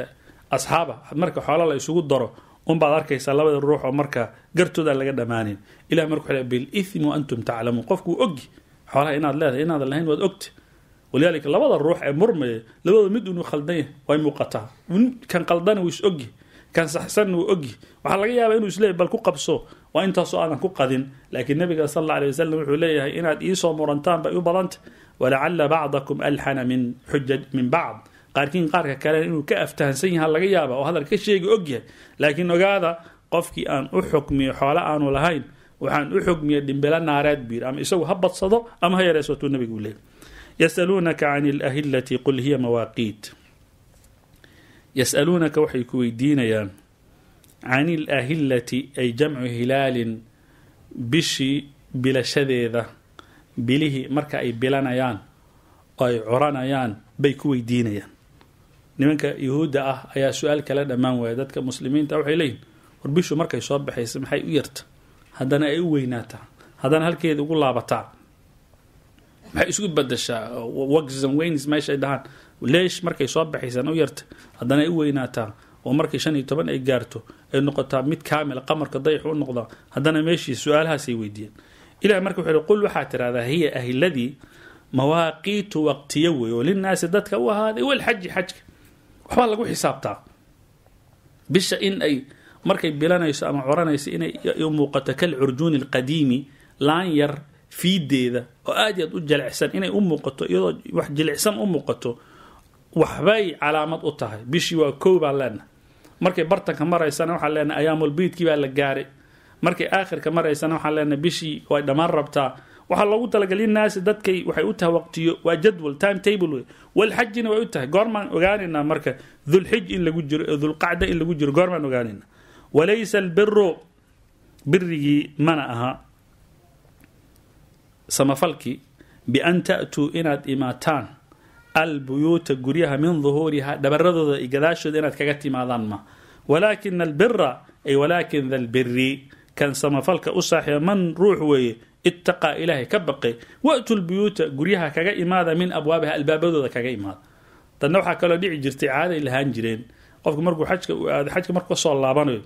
asxaaba marka xoola la isugu daro unbaad arkaysaa labada ruux oo marka gartooda laga dhammaanin ilah marka wuxuu bilithmi wa antum taclamuun qofku wuu ogi xoolaha inaad leedahay inaadan lahayn waad ogta walidaalika labada ruux ee murmaya labadooda mid unu khaldan yahay way muuqataa kan qaldana wuu is ogi kan saxsanna wuu ogi waxaa laga yaabaa inuu isleeyahy bal ku qabso waa intaasoo aadan ku qadin laakiin nabiga sal alla alay wasalam wuxuu leeyahay inaad iisoo murantaan bay u badanta walacala bacdakum alxana min xujaj min bacd qaarkiin qaarka kale inuu ka aftahansan yaha laga yaaba oo hadal ka sheegi ogyahay laakiin ogaada qofkii aan u xukmiyo xoole aanu lahayn waxaan u xukmiya dhimbilo naareed biir ama isagu ha badsado ama ha yareesatuu nabigu leeyay yasaluunaka can alahilati qul hiya mawaaqiit yasaluunaka waxay ku weydiinayaan can ilahillati ay jamcu hilaalin bishii bilashadeeda bilihii marka ay bilanayaan oo ay coranayaan bay ku weydiinayaan nimanka yuhuudda ah ayaa su-aal kala dhammaan waaya dadka muslimiinta waxay leeyihin war bishu markay soo baxaysa maxay u yarta haddana ay u weynaataa haddana halkeeda ugu laabataa maxay isku badashaa waxan weyns meeshaay dhahaan leesh markay soo baxaysaan u yarta haddana ay u weynaataa oo markay shan iyo toban ay gaarto ay noqotaa mid kaamila qamarka dayax u noqdaa haddana meeshii su-aalahaasay weydiiyeen ilah marka wuxuu qul waxaa tirahdaa hiya ahiladii mawaaqiitu waqtiyo wey oo linaasi dadka u ahaaday walxaji xajka waxbaa lagu xisaabtaa bisha in ay markay bilanayso ama coranayso inay u muuqato kal curjuuni alqadiimi laan yar fiideeda oo aad i aad u jilicsan inay u muuqato iyadoo wax jilicsan u muuqato waxbay calaamad u tahay bishii waa kow baan leenahay markay bartanka maraysana waxaan leenahay ayaamulbiidkii baa la gaaray markay aakhirka maraysana waxaan leenahay bishii way dhammaan rabtaa waxaa loogu talagalay naasi dadkay waxay u tahay waqtiyo waa jadwal time table wey walxajina way u tahay goormaan ogaanaynaa marka dulxij in lagu jiro ee dulqacda in lagu jiro goormaan ogaanaynaa walaysa albiru birigii mana aha samafalkii bian ta'tuu inaad imaataan albuyuuta guryaha min duhuuriha dhabaradooda iyo gadaashooda inaad kaga timaadaan ma walaakina albira ay walaakin da lbiri kan samafalka u saaxiiba man ruux weeye ittaqaa ilaahay ka baqay wa'tu lbuyuuta guryaha kaga imaada min abwaabiha albaabadooda kaga imaada dadna waxaa kaloo dhici jirtay caaday lahaan jireen qofku markuu xajka u aado xajka markuu kasoo laabanayo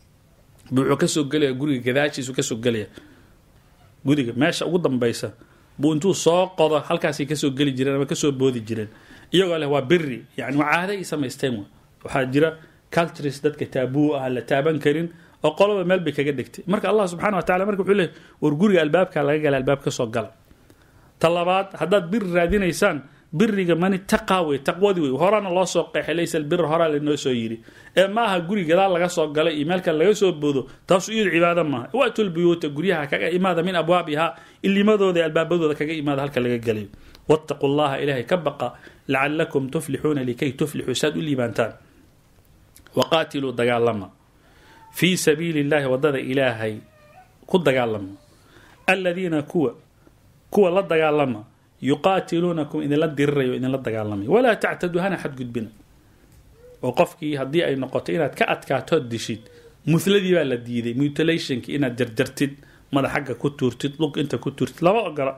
bu wuxuu kasoo gelaya guriga gadaashiisu kasoo gelaya guriga meesha ugu dambaysa buu intuu soo qodo halkaasay kasoo geli jireen ama kasoo boodi jireen iyagoo leh waa biri yani waa caada ay samaysteen w waxaa jira cultures dadka taabuu ah la taaban karin oo qoloba meel bay kaga dhigtay marka allah subxana wa tacala marka wuxuu leey war guriga albaabka laga gala albaab kasoo gala ta labaad haddaad biri raadinaysaan biriga mani taqaa wey taqwadii wey horana loo soo qeexay laysa albir horaa lanoo soo yidhi ee ma aha guri gadaal laga soo galay iyo meelkan laga soo boodo taasu iyadu cibaado maaha watu lbuyuuta guryaha kaga imaada min abwaabiha ilimadooda ee albaabadooda kaga imaada halka laga galayo wattaquu llaha ilaahay ka baqa lacalakum tuflixuuna likay tuflixuu saad u liibaantaan waqaatiluu dagaalama fii sabiili illahi wadada ilaahay ku dagaalama aladiina kuwa kuwa la dagaalama yuqaatiluunakum idinla dirirayo idinla dagaalamay walaa tactaduu hana xadgudbina oo qofkii haddii ay noqoto inaad ka adkaatood dishid muhladii baa la diiday mutilationki inaad jarjartid madax xagga ku tuurtid lug inta ku tuurtid lama ogola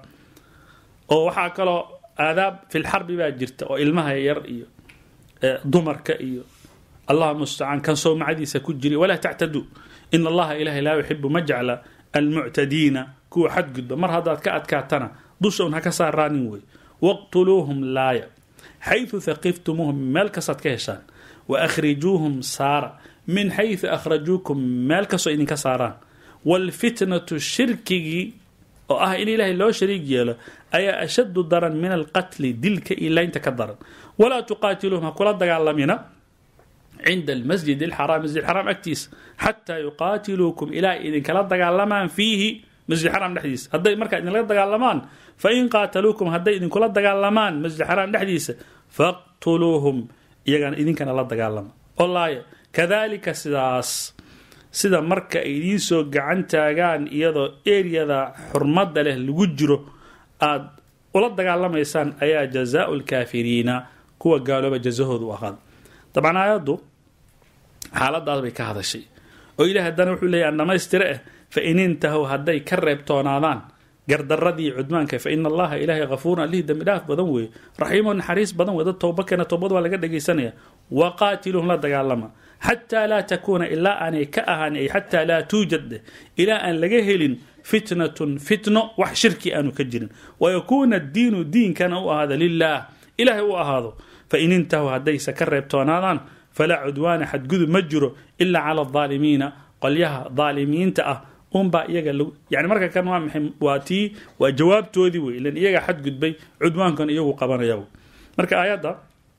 oo waxaa kaloo aadaab filxarbi baa jirta oo ilmaha yar iyo dumarka iyo allah mustacaan kan sowmacadiisa ku jira walaa tactaduu in allaha ilahay laa yuxibu ma jecla almuctadiina kuwa xadgudba mar haddaad ka adkaatana dusha un ha ka saaraanin wey waqtuluuhum laaya xayثu haqiftumuuhum meel kastaad ka heshaan wa akhrijuuhum saara min xayثu akhrajuukum meel kastoo idinka saaraan wاlfitnatu shirkigii oo ah in ilaahay loo shariig yeelo ayaa ashadu daran min alqatli dilka iyo laynta ka daran walaa tuqaatiluuhum ha kula dagaalamina cinda almasjid alxaraam masjid xaraam agtiisa xataa yuqaatiluukum ilaa idinkala dagaalamaan fiihi masjid xaraam dhexdiisa hadday markaa idinla dagaalamaan fain qaataluukum hadday idinkula dagaalamaan masjid xaraam dhexdiisa faqtuluuhum iyagana idinkana la dagaalama oo laaya kadalika sidaas sida marka ay idiin soo gacan taagaan iyadoo eriyada xurmada leh lagu jiro aada ula dagaalamaysaan ayaa jazaau lkaafiriina kuwa gaalooba jazahooda u ahaada dabcan aayaddu xaaladaas bay ka hadashay oo ilahi haddana wuxuu leeyahy an dhamaystire ah fa in intahow hadday ka reebtoonaadaan gardaradii cudmaanka fa ina allaha ilaahay hafuurun allihii dembi dhaaf badan weeye raxiimoo naxariis badan wey dad towba keena towbad waa laga dhegaysanaya waqaatiluhum la dagaalama xataa laa takuuna ilaa aanay ka ahaan ay xataa laa tuujad ilaa aan laga helin fitnatun fitno wax shirki aanu ka jirin wayakuuna addiinu diinkana u ahaado lilaah ilaahay u ahaado fain intahuu haddayse ka reebtoonaadaan falaa cudwaana xadgudub ma jiro ilaa cala adaalimiina qolyaha daalimiinta ah unbaa iyaga yani marka kan waa maxay waa tii waa jawaabtoodii wey ilan iyaga xadgudbay cudwaankan iyagu qabanaya marka aayadda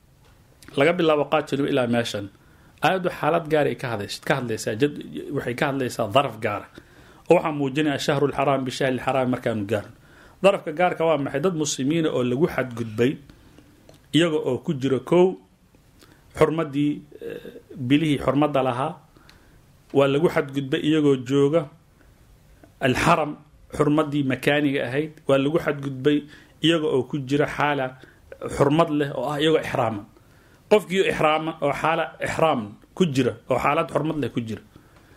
laga bilaabo qaatilu ilaa meeshan aayaddu xaalad gaara ka hadlaysaa waxay ka hadlaysaa daraf gaara oo waxaa muujinaya shahru lxaraam bishahri lxaraam markaanu gaarin darafka gaarka waa maxay dad muslimiina oo lagu xadgudbay iyaga oo ku jira kow xurmadii bilihii xurmadda lahaa waa lagu xadgudbay iyagoo jooga alxaram xurmadii makaaniga ahayd waa lagu xadgudbay iyaga oo ku jira xaala xurmad leh oo ah iyagoo ixraaman qofkii ixraama oo xaala ixraam ku jira oo xaalad xurmad leh ku jira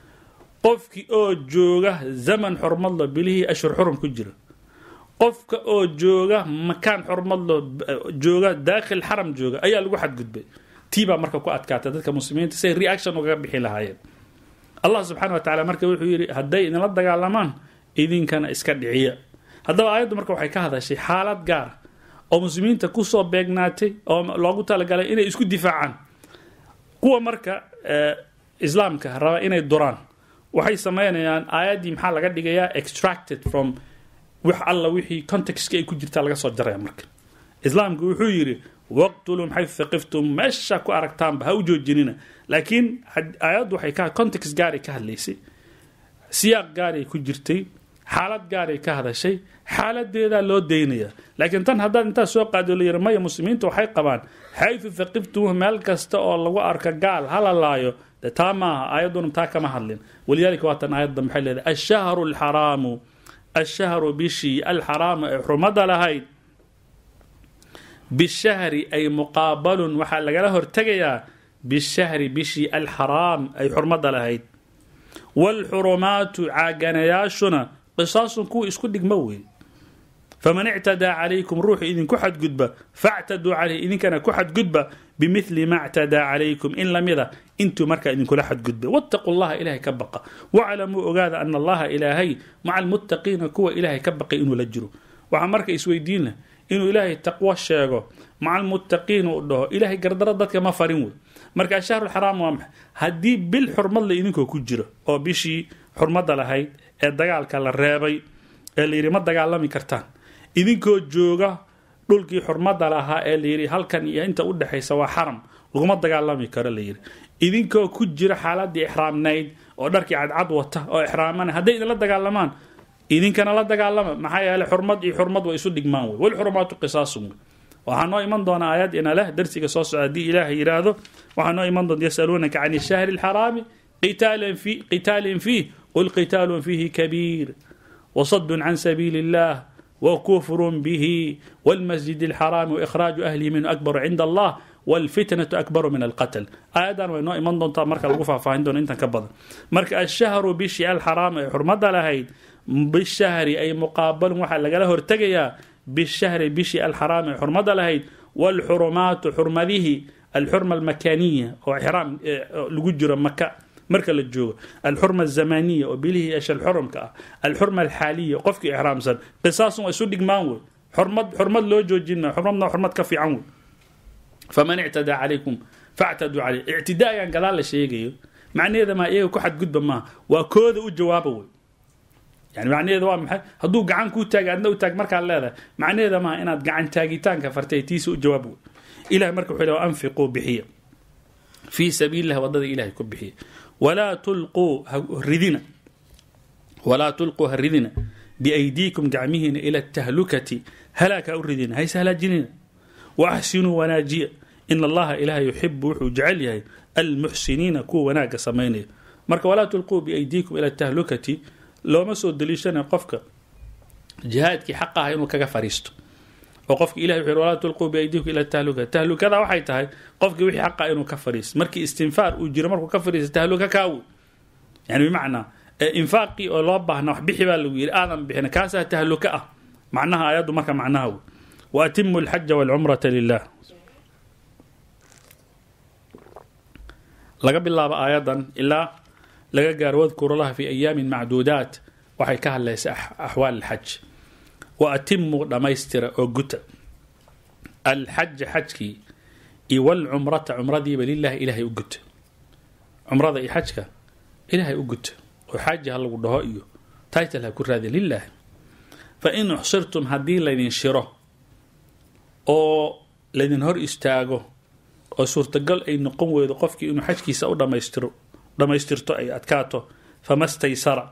qofkii oo jooga zaman xurmad leh bilihii ashhur xurum ku jira qofka oo jooga makaan xurmad leh jooga daakhil xaram jooga ayaa lagu xadgudbay tii baa marka ku adkaatay dadka muslimiinta say reaction ugaga bixi lahaayeen allah subxana wa tacala marka wuxuu yidhi hadday idinla dagaalamaan idinkana iska dhiciya haddaba aayaddu marka waxay ka hadashay xaalad gaar oo muslimiinta kusoo beegnaatay oo loogu talagalay inay isku difaacaan kuwa marka islaamka raba inay duraan waxay sameynayaan aayaddii maxaa laga dhigayaa extracted from wax alla wixii contextka ay ku jirtaa laga soo jaraya marka islaamku wuxuu yidhi waqtulum xaytu thaqiftum meesha ku aragtaanba ha u joojinina laakiin aayaddu waxay ka context gaaray ka hadlaysay siyaaq gaaray ku jirtay xaalad gaaray ka hadashay xaaladeedaa loo daynaya laakiin tan haddaad intaa soo qaado la yiri maya muslimiinta waxay qabaan xaytu thaqiftum meel kasta oo lagu arka gaal hala laayo de taa maaha aayadduna taa kama hadlin walidaalika waa tan aayadda maxay leedahay ashahru alxaraamu ashahru bishii alxaraamu ee xurmada lahayd bishahri ay muqaabalun waxaa lagala hortegayaa bishahri bishii alxaraam ay xurmada lahayd waalxurumaatu caaganayaashuna qisaasun kuwa isku dhigmo wey faman ictadaa calaykum ruuxu idinku xadgudba factaduu caleyh idinkana ku xadgudba bimili ma ctadaa calaykum in lamida intuu markaa idinkula xadgudba wattaquu llaha ilahay ka baqa waclamuu ogaada ana allaha ilaahay maca almuttaqiina kuwa ilaahay ka baqay inuu la jiro waxaa marka isweydiin leh inuu ilaahay taqwo sheego maca almuttaqiin uu dhaho ilaahay gardaro dadka ma farin wey marka ashahru lxaraam waa maxay haddii bil xurmad le idinkoo ku jiro oo bishii xurmadda lahayd ee dagaalka la reebay ee layidhi ma dagaalami kartaan idinkoo jooga dhulkii xurmadda lahaa ee layidhi halkan iyo inta u dhexaysa waa xaram laguma dagaalami karo layidhi idinkoo ku jira xaaladii ixraamnayd oo dharkii cadcad wata oo ixraamana hadday idinla dagaalamaan idinkana la dagaalama maxaa yeele xurmad iyo xurmad way isu dhigmaan wey walxurumaatu qisaasun wey waxaa noo iman doona aayad ina leh darsiga soo socda haddii ilaahay yidhaahdo waxaa noo iman doonta yasaluunaka can ishahri alxaraami qitaalin fiih qul qitaalun fiihi kabiir wasadun can sabiili illah وكفر به والمسجد الحرام وإخراج أهله منه أكبر عند الله والفتنة أكبر من القتل آياdan way noo iman doontaa marka lagu faahfaahin doono intan ka badan marka الشhهر bishii alxaraam ay xurmada lahayd bishahri ay muqaabalun waxaa lagala hortegayaa bishahri bishii alxaraam ay xurmada lahayd wاlxurumaatu xurmadihii alxurma almakaniya oo ixraam lagu jiro maka marka la joogo alxurma azamaniya oo bilihii ashal xurumka ah alxurma alxaaliya qofkii ixraamsan qisaasun waa isu dhigmaan wey xurmad xurmad loo joojin maayo xurmadna xurmad ka fiican wey faman ictadaa calaykum factaduu caleyh ictidaagan gadaal la sheegayo macnaheeda maa iyaga ku xadgudba maaha waa kooda u jawaaba wey yani macnaheeda waa maxay hadduu gacan kuu taaga adna u taag markaad leedahay macnaheeda maaha inaad gacan taagitaanka fartay tiisa u jawaab wey ilahay marka wuxuu le anfiquu bixiya fii sabiililah wadada ilahay ku bixiya walaa tulquu ridina walaa tulquu ha ridina biaydiikum gacmihiina ila atahlukati halaaka u ridina hayse halaajinina wa axsinuu wanaajiya in allaha ilaahay yuxibu wuxuu jecel yahay almuxsiniina kuwa wanaagga samaynaya marka walaa tulquu biaydiikum ila tahlukati looma soo daliishanayo qofka jihaadkii xaq ah inuu kaga fariisto oo qofka ilahay wuxuu walaa tulquu biaydiikum ila tahluka tahlukada waxay tahay qofkii wixii xaqa inuu ka fariisto markii istinfaar uu jiro markuu ka fariisto tahluka kaawi yani bimacnaa infaaqii oo loo baahna wax bixi baa lagu yidhi aadan bixina kaasaa tahluka ah macnaha aayaddu marka macnaha wey wa atimu alxaja walcumrata lilah laga bilaabo aayadan ilaa laga gaaro wadkuru laha fi ayaamin macduudaat waxay ka hadlaysa axwaal alxaj wa atimuu dhammaystira oo guta alxaja xajkii iyo walcumrata cumradiiba lilahi ilaahay u guta cumrada iyo xajka ilaahay u guta oo xaaji ha lagu dhaho iyo title ha ku raadi lilah fa in uxsirtum haddii laydin shiro oo laydin hor istaago oo suurtagal ay noqon weydo qofkii inuu xajkiisa u dhamaystiro dhammaystirto ay adkaato fama staysara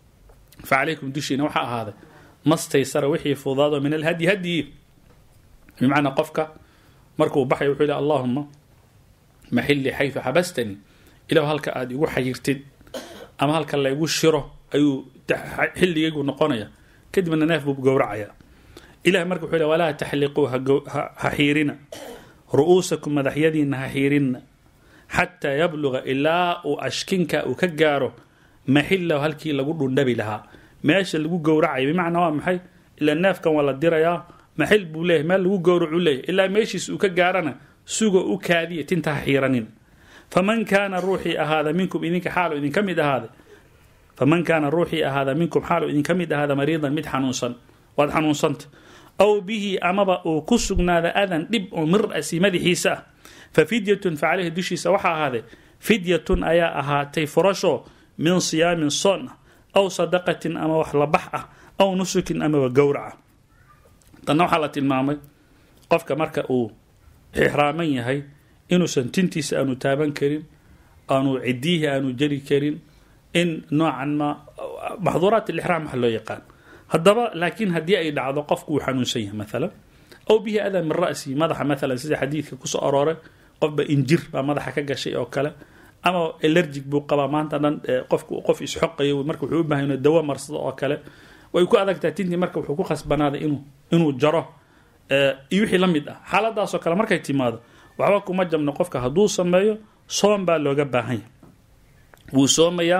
fa calaykum dushiina waxaa ahaaday ma staysara wixii fudaado min alhadyi hadyi bimacnaa qofka markuu baxay wuxuu yihi allahuma maxilii xaytu xabastanii ilahu halka aada igu xayirtid ama halka laygu shiro ayuu xilligaygu noqonaya kadibna neef buu gowracaya ilahi marka wuxuu le walaa taxliquu ha xiirina ru'uusakum madaxyadiina ha xiirinna xataa yabluga ilaa uu ashkinka uu ka gaaro maxilahu halkii lagu dhundhabi lahaa meesha lagu gowracaya bimacnaa waa maxay ilaa neefkan waa la dirayaa maxil buu leeyahy meel lagu gowracuu leeyahy ilaa meeshiis uu ka gaarana sugo u kaadiya tinta ha xiiranin faman kaana ruuxii ahaada minkum idinka xaalu idinka mid ahaaday faman kaana ruuxii ahaada minkum xaalu idinka mid ahaada mariidan mid xanuunsan waad xanuunsanta aw bihi amaba uu ku sugnaada adan dhib oo mir asi madaxiisa ah fa fidyatun fa caleyhi dushiisa waxaa ahaaday fidyatun ayaa ahaatay furasho min siyaamin soon ah aw sadaqatin ama wax labax ah aw nusukin amaba gowraca tanna waxaa la tilmaamay qofka marka uu ixraaman yahay inuusan tintiisa aanu taaban karin aanu cidiihi aanu jari karin in noocan ma maxduuraat alixraam waxa loo yaqaan haddaba laakiin haddii ay dhacdo qofku uu xanuunsan yahay maalan aw bihi adaa min ra'si madaxa maalan sida xadiidka kusoo arooray qofba injir baa madaxa ka gashay oo kale ama elergic buu qabaa maanta dhan qofku qof isxoqayo marka wuxuu u bahay inuu dawo marsado oo kale way ku adagtahay tintii marka wuxuu ku khasbanaaday inuu inuu jaro iyo wixii la mid ah xaaladaasoo kale markay timaado waxba kuma jabno qofka hadduu sameeyo soom baa looga baahan yahay wuu soomayaa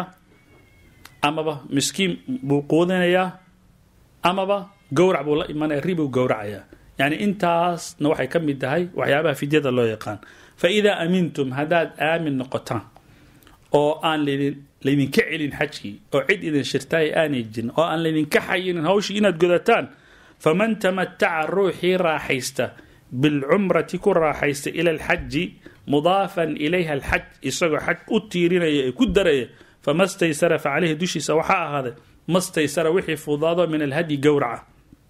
amaba miskiin buu quudinayaa amaba gowrac buu la imanaya ribuu gowracayaa yacni intaasna waxay ka mid tahay waxyaabaha fidyada loo yaqaan fa idaa amintum haddaad aamin noqotaan oo aan laydin laydinka celin xajkii oo cid idin shirtaay aanay jirin oo aan laydinka xayinin hawshii inaad godataan faman tamataca ruuxii raaxaysta bilcumrati ku raaxaysta ila alxaji mudaafan ilayha alxaj isagoo xaj u tiirinaya ee ku daraya fama staysara fa caleyhi dushiisa waxaa ahaaday ma staysara wixii fudaado min alhadyi gowraca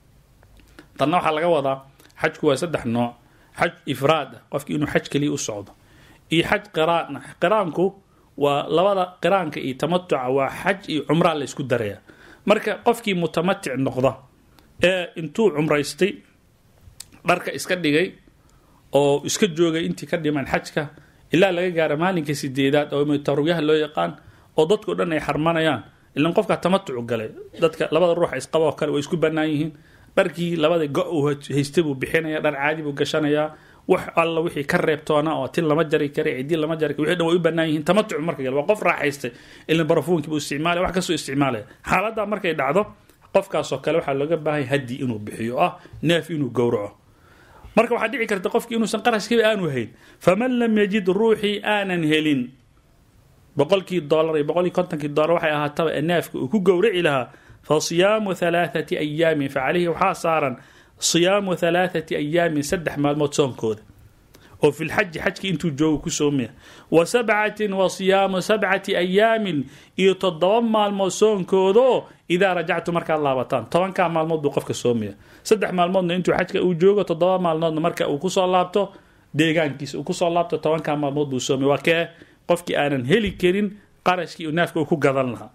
tanna waxaa laga wadaa xajku waa saddex nooc xaj ifraad ah qofki inuu xaj keliya u socdo iyo xaj qiraan ah qiraanku waa labada qiraanka iyo tamatuca waa xaj iyo cumraa la ysku daraya marka qofkii mutamatic noqda ee intuu cumraystay dharka iska dhigay oo iska joogay intii ka dhiman xajka ilaa laga gaara maalinka sideedaad oo tarwiyaha loo yaqaan oo dadkao dhan ay xarmanayaan ilan qofkaa tamatucu galay dadka labada ruuxa isqaba oo kale way isku bannaan yihiin dharkii labada go uu haystay buu bixinaya dhar caadi buu gashanayaa wax alla wixii ka reebtoona oo tin lama jari kara cidii lama jari kara wixii dhan way u bannaan yihiin tamatucu marka gale waa qof raaxaystay ilan barafuunkii buu isticmaalaya wax kastoo isticmaalaya xaaladdaa markay dhacdo qofkaasoo kale waxaa looga baahanya haddi inuu bixiyo ah neef inuu gowraco marka waxaa dhici karta qofkii inuusan qarashkiiba aanu hayn faman lam yajid ruuxii aanan helin boqolkii dolar iyo boqolkii kontonkii dolar waxay ahaataba ee neefka uu ku gowraci lahaa fa siyaamu halaathati ayaamin fa caleyhi waxaa saaran siyaamu halaathati ayaamin saddex maalmood soonkooda oo fi lxaji xajkii intuu joogo ku soomaya wa sabcatin wa siyaamu sabcati ayaamin iyo toddoba maalmood soonkoodoo idaa rajactu markaad laabataan tobankaa maalmood buu qofka soomaya saddex maalmoodna intuu xajka uu joogo toddoba maalmoodna marka uu kusoo laabto deegaankiisa uu kusoo laabto tobankaa maalmood buu soomaya waa kee qofkii aanan heli karin qarashkii naafka uu ku gadan lahaa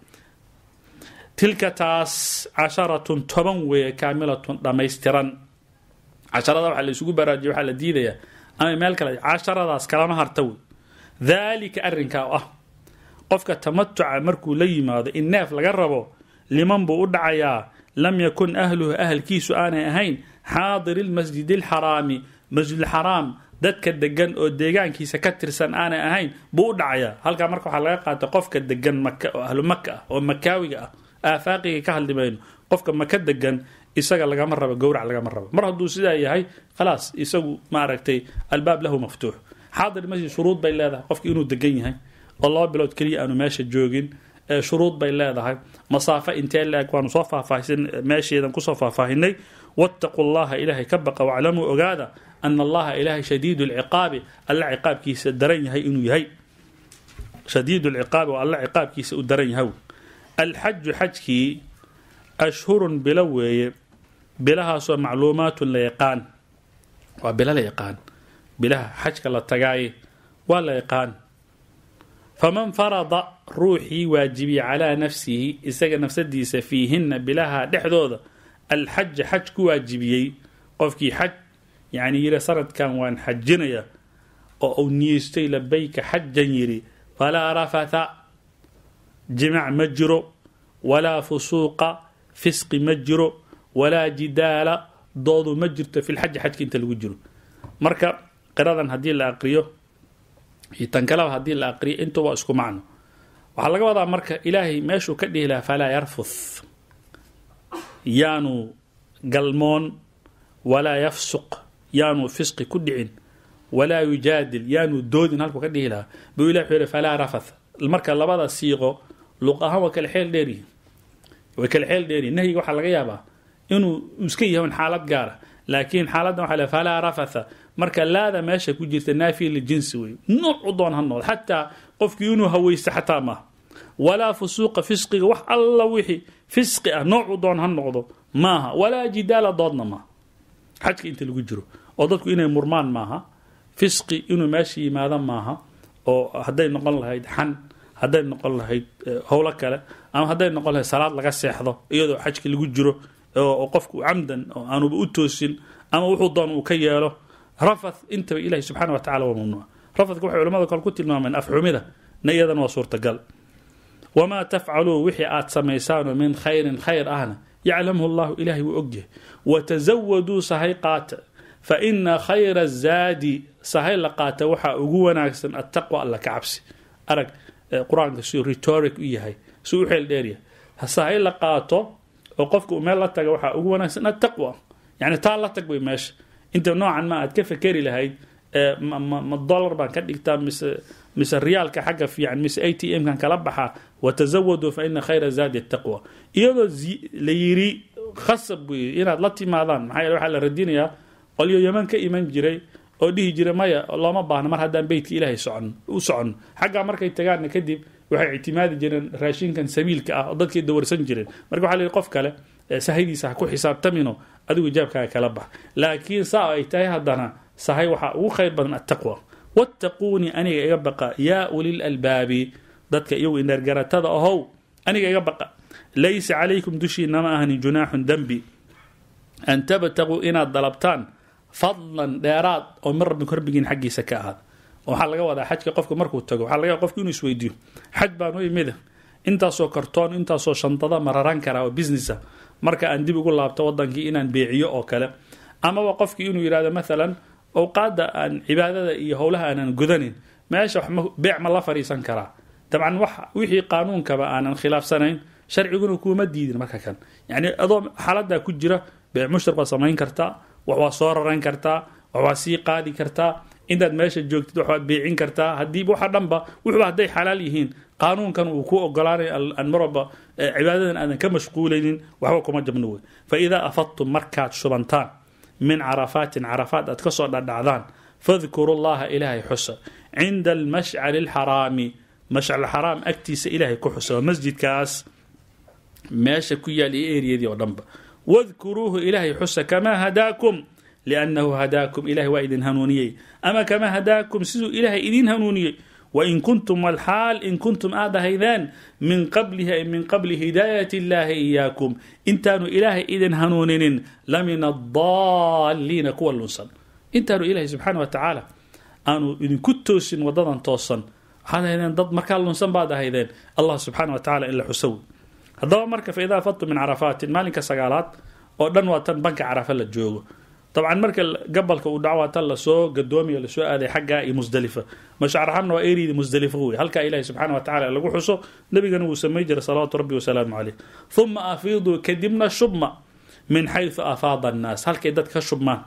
tilka taas casharatun toban weeye kaamilatun dhammaystiran casharada waxaa la isugu baraajiya waxaa la diidayaa ama meel kale casharadaas kalama harta wey daalika arrinkaa oo ah qofka tamatuca markuu la yimaado in neef laga rabo liman buu u dhacayaa lam yakun ahluhu ahalkiisu aanay ahayn xaadiri lmasjidi alxaraami masjidulxaraam dadka degan oo deegaankiisa ka tirsan aanay ahayn buu u dhacayaa halkaa marka waxaa laga qaatay qofka degan maka oo ahlu maka ah oo makaawiga ah aafaaqiga ka hadli mayno qofka maka degan isaga lagama rabo gowrac lagama rabo mar hadduu sidaa yahay khalaas isagu maaragtay albaab lahu maftuux xaadir masjid shuruud bay leedahay qofki inuu degan yahay oo laba bilood keliya aanu meesha joogin shuruud bay leedahay masaafo intee la-eg waanu soo faahfaahisan meesheedan kusoo faahfaahinay wattaquu llaha ilaahay ka baqa waclamuu ogaada ana allaha ilaahay shadiidu lciqaabi alla ciqaabkiisa daran yahay inuu yahay shadiid lciqaabi oo alla ciqaabkiisa u daran yahay alxaju xajkii ashhurun bilo weeye bilahaasoo macluumaatun la yaqaan waa bilo la yaqaan bilaha xajka la tagaaye waa la yaqaan faman farada ruuxii waajibiyey calaa nafsihi isaga nafsadiisa fiihinna bilaha dhexdooda alxaja xaj ku waajibiyey qofkii xaj yani yiri sanadkan waan xajinaya oo uu niyeystay labayka xajan yiri falaa rafatha jimac ma jiro walaa fusuuqa fisqi ma jiro walaa jidaala doodu ma jirto fi lxaji xajka inta lagu jiro marka qiradan haddii la aqriyo iyo tan kaleba haddii la aqriyo intu waa isku macno waxaa laga wadaa marka ilaahay meeshuu ka dhihi lahaa falaa yarfuth yaanu galmoon walaa yafsuq yaanu fisqi ku dhicin walaa yujaadil yaanu doodin halkuu ka dhihi lahaa buu ilah wuxuu yihi falaa rafath marka labada siiqo luq ahaan waa kala xeel dheeryihin way kala xeel dheeryihin nahyiga waxaa laga yaabaa inuu iska yahan xaalad gaara laakiin xaaladdan waxa le falaa rafatha marka laada meesha ku jirta naafiya lijinsi wey noocu doon ha noqdo xataa qofkii inuu haweysto xataa maaha walaa fusuuqa fisqiga wax alla wixii fisqi ah noocu doon ha noqdo maaha walaa jidaala doodna maaha xajka inta lagu jiro oo dadku inay murmaan maaha fisqi inuu meesha yimaado maaha oo hadday noqon lahayd xan hadday noqon lahayd howlo kale ama hadday noqon lahayd salaad laga seexdo iyadoo xajka lagu jiro oo qofku camdan oo aanuba u toosin ama wuxuu doon uu ka yeelo rafath intaba ilahi subxana wa tacala waa mamnuuc rafathka waxay culamada kale ku tilmaameen afxumida na iyadana waa suurtagal wamaa tafcaluu wixii aad samaysaanoo min khayrin khayr ahna yaclamhu llahu ilahay wuu ogyahay watazawaduu sahay qaata fa ina khayra zaadi sahay la qaata waxaa ugu wanaagsan attaqwa alla ka cabsi arag qur-aanka siuu rhetoric u yahay si u xeel dheeryahay sahay la qaato oo qofka uu meel la taga waxaa ugu wanaagsan attaqwa yani taa la tag bay meesha inta noocan ma aad ka fekeri lahayd ma dollar baan ka dhigtaa mise mise riyaalka xagga fiican mise a t m kan kala baxaa watazawaduu fa ina khayra zaadi attaqwa iyadoo la yiri khasab wey inaad la timaadaan maxaa yeele waxaa la radinayaa qolyo yaman ka iman jiray oo dhihi jiray maya looma baahno mar haddaan beytka ilaahay socon u soconno xaggaa markay tagaanna kadib waxay ictimaadi jireen raashinkan sabiilka ah oo dadkay dawarsan jireen marka waxa la yihi qof kale sahaydiisa ha ku xisaabtamino adigu ijaabkaaga kala bax laakiin saa ay tahay haddana sahay waxaa ugu khayr badan attaqwa wattaquunii aniga iga baqa yaa ulil albaabi dadka iyagu indheergaratada ahow aniga iga baqa laysa calaykum dushiina ma ahani junaaxun dembi an tabtaguu inaad dalabtaan fadlan dheeraad oo min rabbi korbigiin xaggiisa ka ahaada waxaa laga wadaa xajka qofka markuu tago waxaa laga qofka inuu isweydiiyo xaj baan u imida intaasoo kartoon intaasoo shantada mararan karaa oo businessa marka aan dib ugu laabto wadankii inaan beeciyo oo kale amaba qofkii inuu yidhahdo maalan awqaada aan cibaadada iyo howlaha aanan gudanin meesha beec ma la fadhiisan karaa dabcan wixii qaanuunkaba aanan khilaafsanayn sharciguna kuuma diidin marka kan yani adoo xaaladaa ku jira beec mushtar baad samayn kartaa wax waa soo raran kartaa wax waa sii qaadi kartaa intaad meesha joogtid wax waad beecin kartaa haddii waxa dhanba wuxuba hadday xalaal yihiin qaanuunkan uu ku ogolaanaya aan marwalba cibaadadan aadan ka mashquulaynin waxba kuma jabno wey fa idaa afadtum markaad shubantaan min carafaatin carafaat aad kasoo dhadhacdaan fadkuru llaha ilaahay xusa cinda almashcari alxaraami mashcal xaraam agtiisa ilaahay ku xusa waa masjidkaas meesha ku yaal iyo eriyadii oo dhanba wadkuruuhu ilaahay xusa kamaa hadaakum liannahu hadaakum ilahay waa idin hanuuniyey ama kamaa hadaakum siduu ilaahay idin hanuuniyey wain kuntum walxaal in kuntum aad ahaydeen min qablihi ay min qabli hidaayat illaahi iyaakum intaanu ilaahay idin hanuuninin la min adaalliina kuwa lunsan intaanu ilaahay subxaana wa tacaala aanu idinku toosin wadadan toosan waxaad ahaydeen dad markaa lunsan baad ahaydeen allah subxaana wa tacala in la xusow haddaba marka fa idaa fadtum min carafaatin maalinka sagaalaad oo dhan waa tan banka carafa la joogo dabcan marka gabalka uu dhaco waa tan lasoo gadoomiyo lasoo aaday xaggaa iyo musdalifa mashcarxamna waa eriyda musdalifa wey halkaa ilahi subxaana wa tacala lagu xuso nabigana wuu samay jiray salawaatu rabbi wasalaamu caleyh uma afiiduu kadibna shubma min xaysu afaada annaas halkay dad ka shubmaan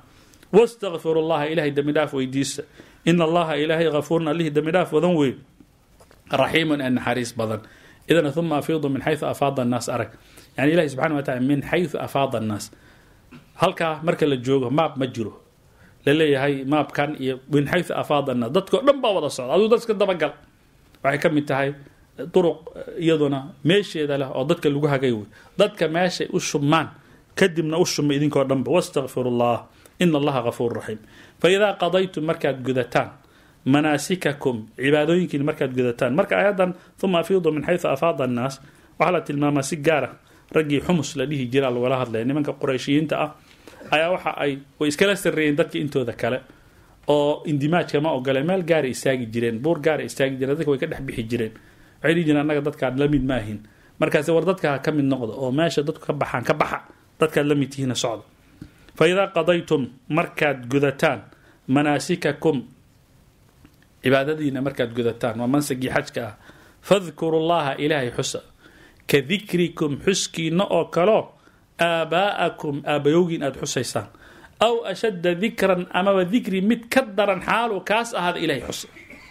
wastakfiru llaha ilahay dembi dhaaf weydiista ina allaha ilaahay hafuurun allihii dembi dhaaf wadan wey raxiimun ee naxariis badan idan uma afiidu min xayu afaada annaas arag yani ilahi subxana wa tacala min xayu afaada annaas halkaa marka la joogo maab ma jiro laleeyahay maabkan iyo min xayu afaada annaas dadkao dhan baa wada socda aduu dadka dabagal waxay ka mid tahay duruq iyaduna meesheeda leh oo dadka lagu hagay wey dadka meeshay u shumaan kadibna u shuma idinkoo dhanba wastakfiru llah ina allaha gafuur raxiim faidaa qadaytum markaad gudataan manaasikakum cibaadooyinkiin markaad gudataan marka ayadan uma afiidu min xayu afaada annaas waxaa la tilmaamaa si gaara raggii xumus la dhihi jira lagala hadlaya nimanka qurayshiyiinta ah ayaa waxa ay way iskala sarreeyeen dadka intooda kale oo indimaajka ma ogoleen meel gaara istaagi jireen buur gaara istaagi jireen dadka way ka dhex bixi jireen waxay dhihi jireen annaga dadkaad la mid maahin markaase war dadka ka mid noqda oo meesha dadku ka baxaan ka baxa dadkaad la mid tihiina socda fa idaa qadaytum markaad gudataan manaasikakum cibaadadiina markaad gudataan waa mansagii xajka ah fadkuru llaha ilaahay xusa ka dikrikum xuskiina oo kaleo aabaa'akum aabayowgiin aada xusaysaan aw ashadda dikran amaba dikri mid ka daran xaalu kaas ahaada ilahay xusa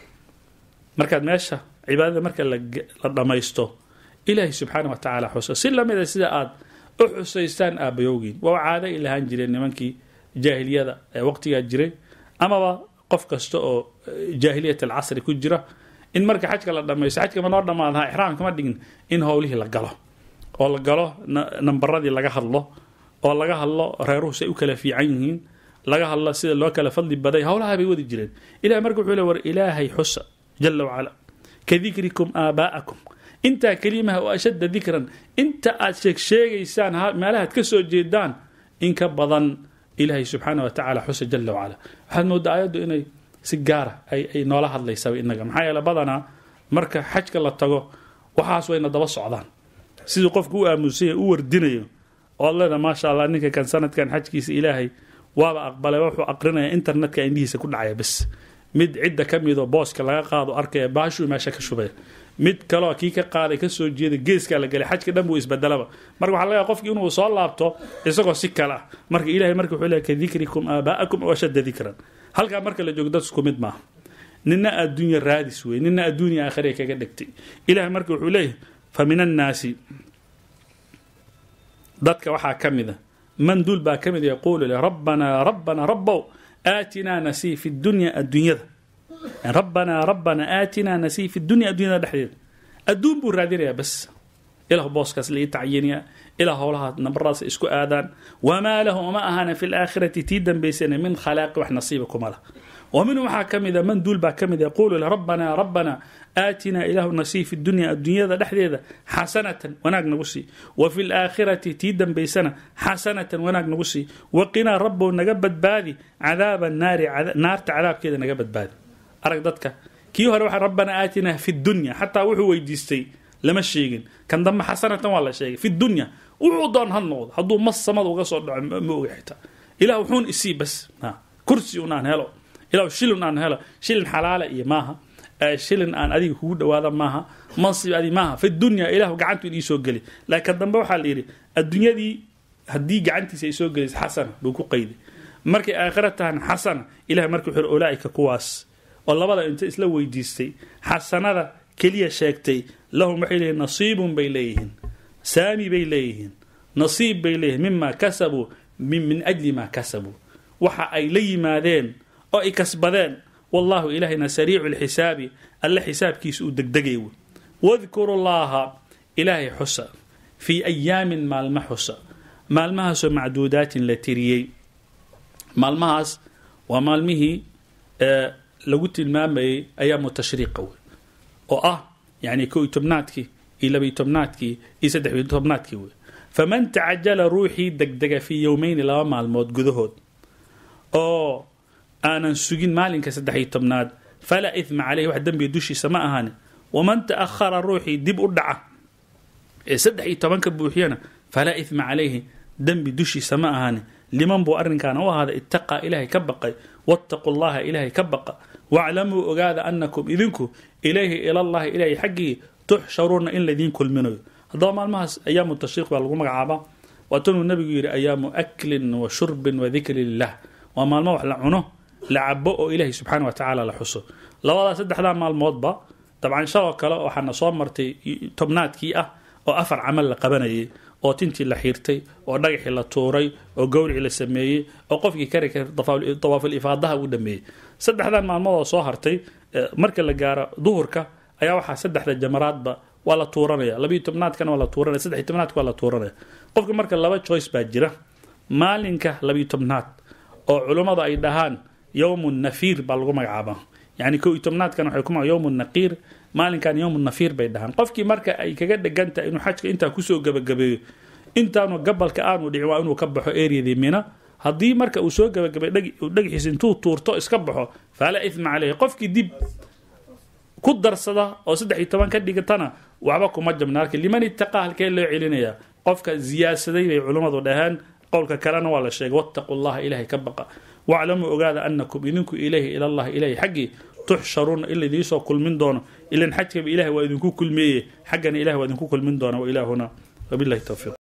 markaad meesha cibaadada marka la dhammaysto ilaahay subxaana wa tacaala xusa si lamida sida aad u xusaystaan aabayowgiin waa caado ay lahaan jireen nimankii jaahiliyada ee waqtigaa jiray amaba qof kasta oo jaahiliyat alcasri ku jira in marka xajka la dhamaysto xajka ma noo dhammaadaha ixraam kama dhigin in howlihii la galo oo la galo nambaradii laga hadlo oo laga hadlo reeruhu say u kala fiican yihiin laga hadlo sida loo kala fadli baday howlaha bay wadi jireen ilahay marka wuxuu le war ilaahay xusa jala wacala ka dikrikum aabaa'akum intaa kelimaha oo ashadda dikran inta aad sheeg sheegaysaan meelahaad ka soo jeedaan in ka badan ilaahay subxaana wa tacaala xusa jala wacala waxaad moodaa ayaddu inay si gaara ay noola hadlaysaba inaga maxaa yeele badanaa marka xajka la tago waxaas wayna daba socdaan siduu qofku u aamusanya u wardinayo oad leeda maasha allah ninka kan sanadkan xajkiisa ilaahay waaba aqbalay wuxuu aqrinaya internetka indhihiisa ku dhacaya bes mid cidda ka midoo booska laga qaado arkaya baashuu meesha ka shubaya mid kaleo kii ka qaaday kasoo jeeda geeskaa la gelay xajka dhan buu isbedelaba marka waxa laga qofki inuu soo laabto isagoo si kale ah marka ilahay marka wuxuu leeyahy ka dikrikum aabaa'akum oo ashadda dikran halkaa marka la joogo dad isku mid maaha nina adduunya raadis wey nina adduunya aakhiree kaga dhegtay ilahay marka wuxuu leeyahay fa min annaasi dadka waxaa ka mida man duul baa ka mid yaquulu le rabbanaa rabbanaa rabbow aatinaa nasii fi dunya adduunyada rabbanaa rabbanaa aatinaa nasii fi dunya adduunyada dhexdeeda adduun buu raadinayaa bas ilah booskaas lai tacyiniya ilaa howlaha nabaraas isku aadaan wamaa lahu uma ahana fi laakhirati tii dambaysana min khalaaqi wax nasiiba kuma lah wa minhu waxaa ka mida man duul baa ka mid yaquulu le rabbanaa rabbanaa aatinaa ilaahu nasii fi dunya adduunyada dhexdeeda xasanatan wanaag nagu sii wa fi laakhirati tii dambaysana xasanatan wanaag nagu sii waqinaa rabbow naga badbaadi cadaaba naari naarta cadaabkeeda naga badbaadi arag dadka kii hore waxa rabbanaa aatinaa fi dunya xataa wuxuu weydiistay lama sheegin kan dambe xasanatan waa la sheegay fi dunya wuxuu doon ha noqdo hadduu mas samada uga soo dhaco ma oga xitaa ilah wuxuun isii bas kursi un aan helo ilah shilin aan helo shilin xalaala iyo maaha shilin aan adiga kugu dhawaada maaha mansib adi maaha fi dunya ilahu gacantu in iisoo geli laakiin kan dambe waxaa la yidhi adduunyadii haddii gacantiisa ay soo gelaysa xasana buu ku qayday markay aakhira tahan xasana ilahay marka wuxuu ulaaika kuwaas oo labada inta isla weydiistay xasanada keliya sheegtay lahum waxay leeyihin nasiibun bay leeyihiin saami bay leeyihiin nasiib bay leeyihiin mima kasabuu min ajli maa kasabuu waxa ay la yimaadeen oo ay kasbadeen wallahu ilaahayna sariicu lxisaabi alle xisaabkiisa uu degdegay wey wadkuru llaha ilaahay xusa fii ayaamin maalma xusa maalmahaasoo macduudaatin la tiriyey maalmahaas waa maalmihii lagu tilmaamayay ayaamu tashriiqa wey oo ah yani ko iyo tobnaadkii iyo labaiy tobnaadkii iyo saddexiy tobnaadkii wey faman tacajala ruuxii degdega fii yowmeyni laba maalmood gudahood oo aanan sugin maalinka saddexiy tobnaad falaa idma caleyhi wax dembiga dushiisa ma ahani waman ta'ahara ruuxii dib u dhaca ee saddex iyo tobanka buuxiyana falaa idma calayhi dembi dushiisa ma ahani liman buu arrinkaana u ahaaday ittaqaa ilaahay ka baqay wattaquu llaha ilaahay ka baqa waclamuu ogaada annakum idinku ilayhi ilallahi ilaahay xaggii tuxsharuuna in laydiin kulminayo haddaba maalmahaas ayaamu tashriiq baa lagu magacaabaa waatanuu nabigu yidhi ayaamu aklin wa shurbin wa dikri lilah waa maalmo wax la cuno la cabo oo ilaahay subxaana wa tacaala la xuso labadaa saddexdaa maalmoodba dabcan shaloo kale waxaana soo martay tobnaadkii ah oo afar camal la qabanayay oo tintii la xiirtay oo dhagaxii la tuuray oo gowricii la sameeyey oo qofkii kari kara dawaaful ifaadaha uu dhameeyey saddexdan maalmoodoo soo hartay marka la gaaro duhurka ayaa waxaa saddexda jamaraadba waa la tuuranaya labiyo tobnaadkana waa la tuuranaya saddex tobnaadka waa la tuuranaya qofka marka laba choice baa jira maalinka labiyo tobnaad oo culummadu ay dhahaan yowmu nafiir baa lagu magacaabaa yani ko iyo tobnaadkan waxay kuma yowmu naqiir maalinkan yowmu nafiir bay dhahaan qofkii marka ay kaga dhegantahay inuu xajka intaa kusoo gabagabeeyo intaanu gabalka aanu dhicin waa inuu ka baxo eryadii mina haddii marka uu soo gabagabay dhagaxiisa intuu tuurto iska baxo falaa ithma caleyhi qofkii dib ku darsada oo saddex iyo toban ka dhigatana waxba kuma jabna halka liman itaqaa halkee loo celinayaa qofka ziyaadsaday bay culummadu dhaheen qowlka kalena waa la sheegay wattaqu llaha ilaahay ka baqa waclamuu ogaada anakum idinku ilayhi ilallahi ilahi xaggii tuxsharuuna ila idiisoo kulmin doono ilan xajkaba ilahay waa idinku kulmeeye xaggana ilahi waa idinku kulmin doona wa ilaahuna wabilahi towfiiq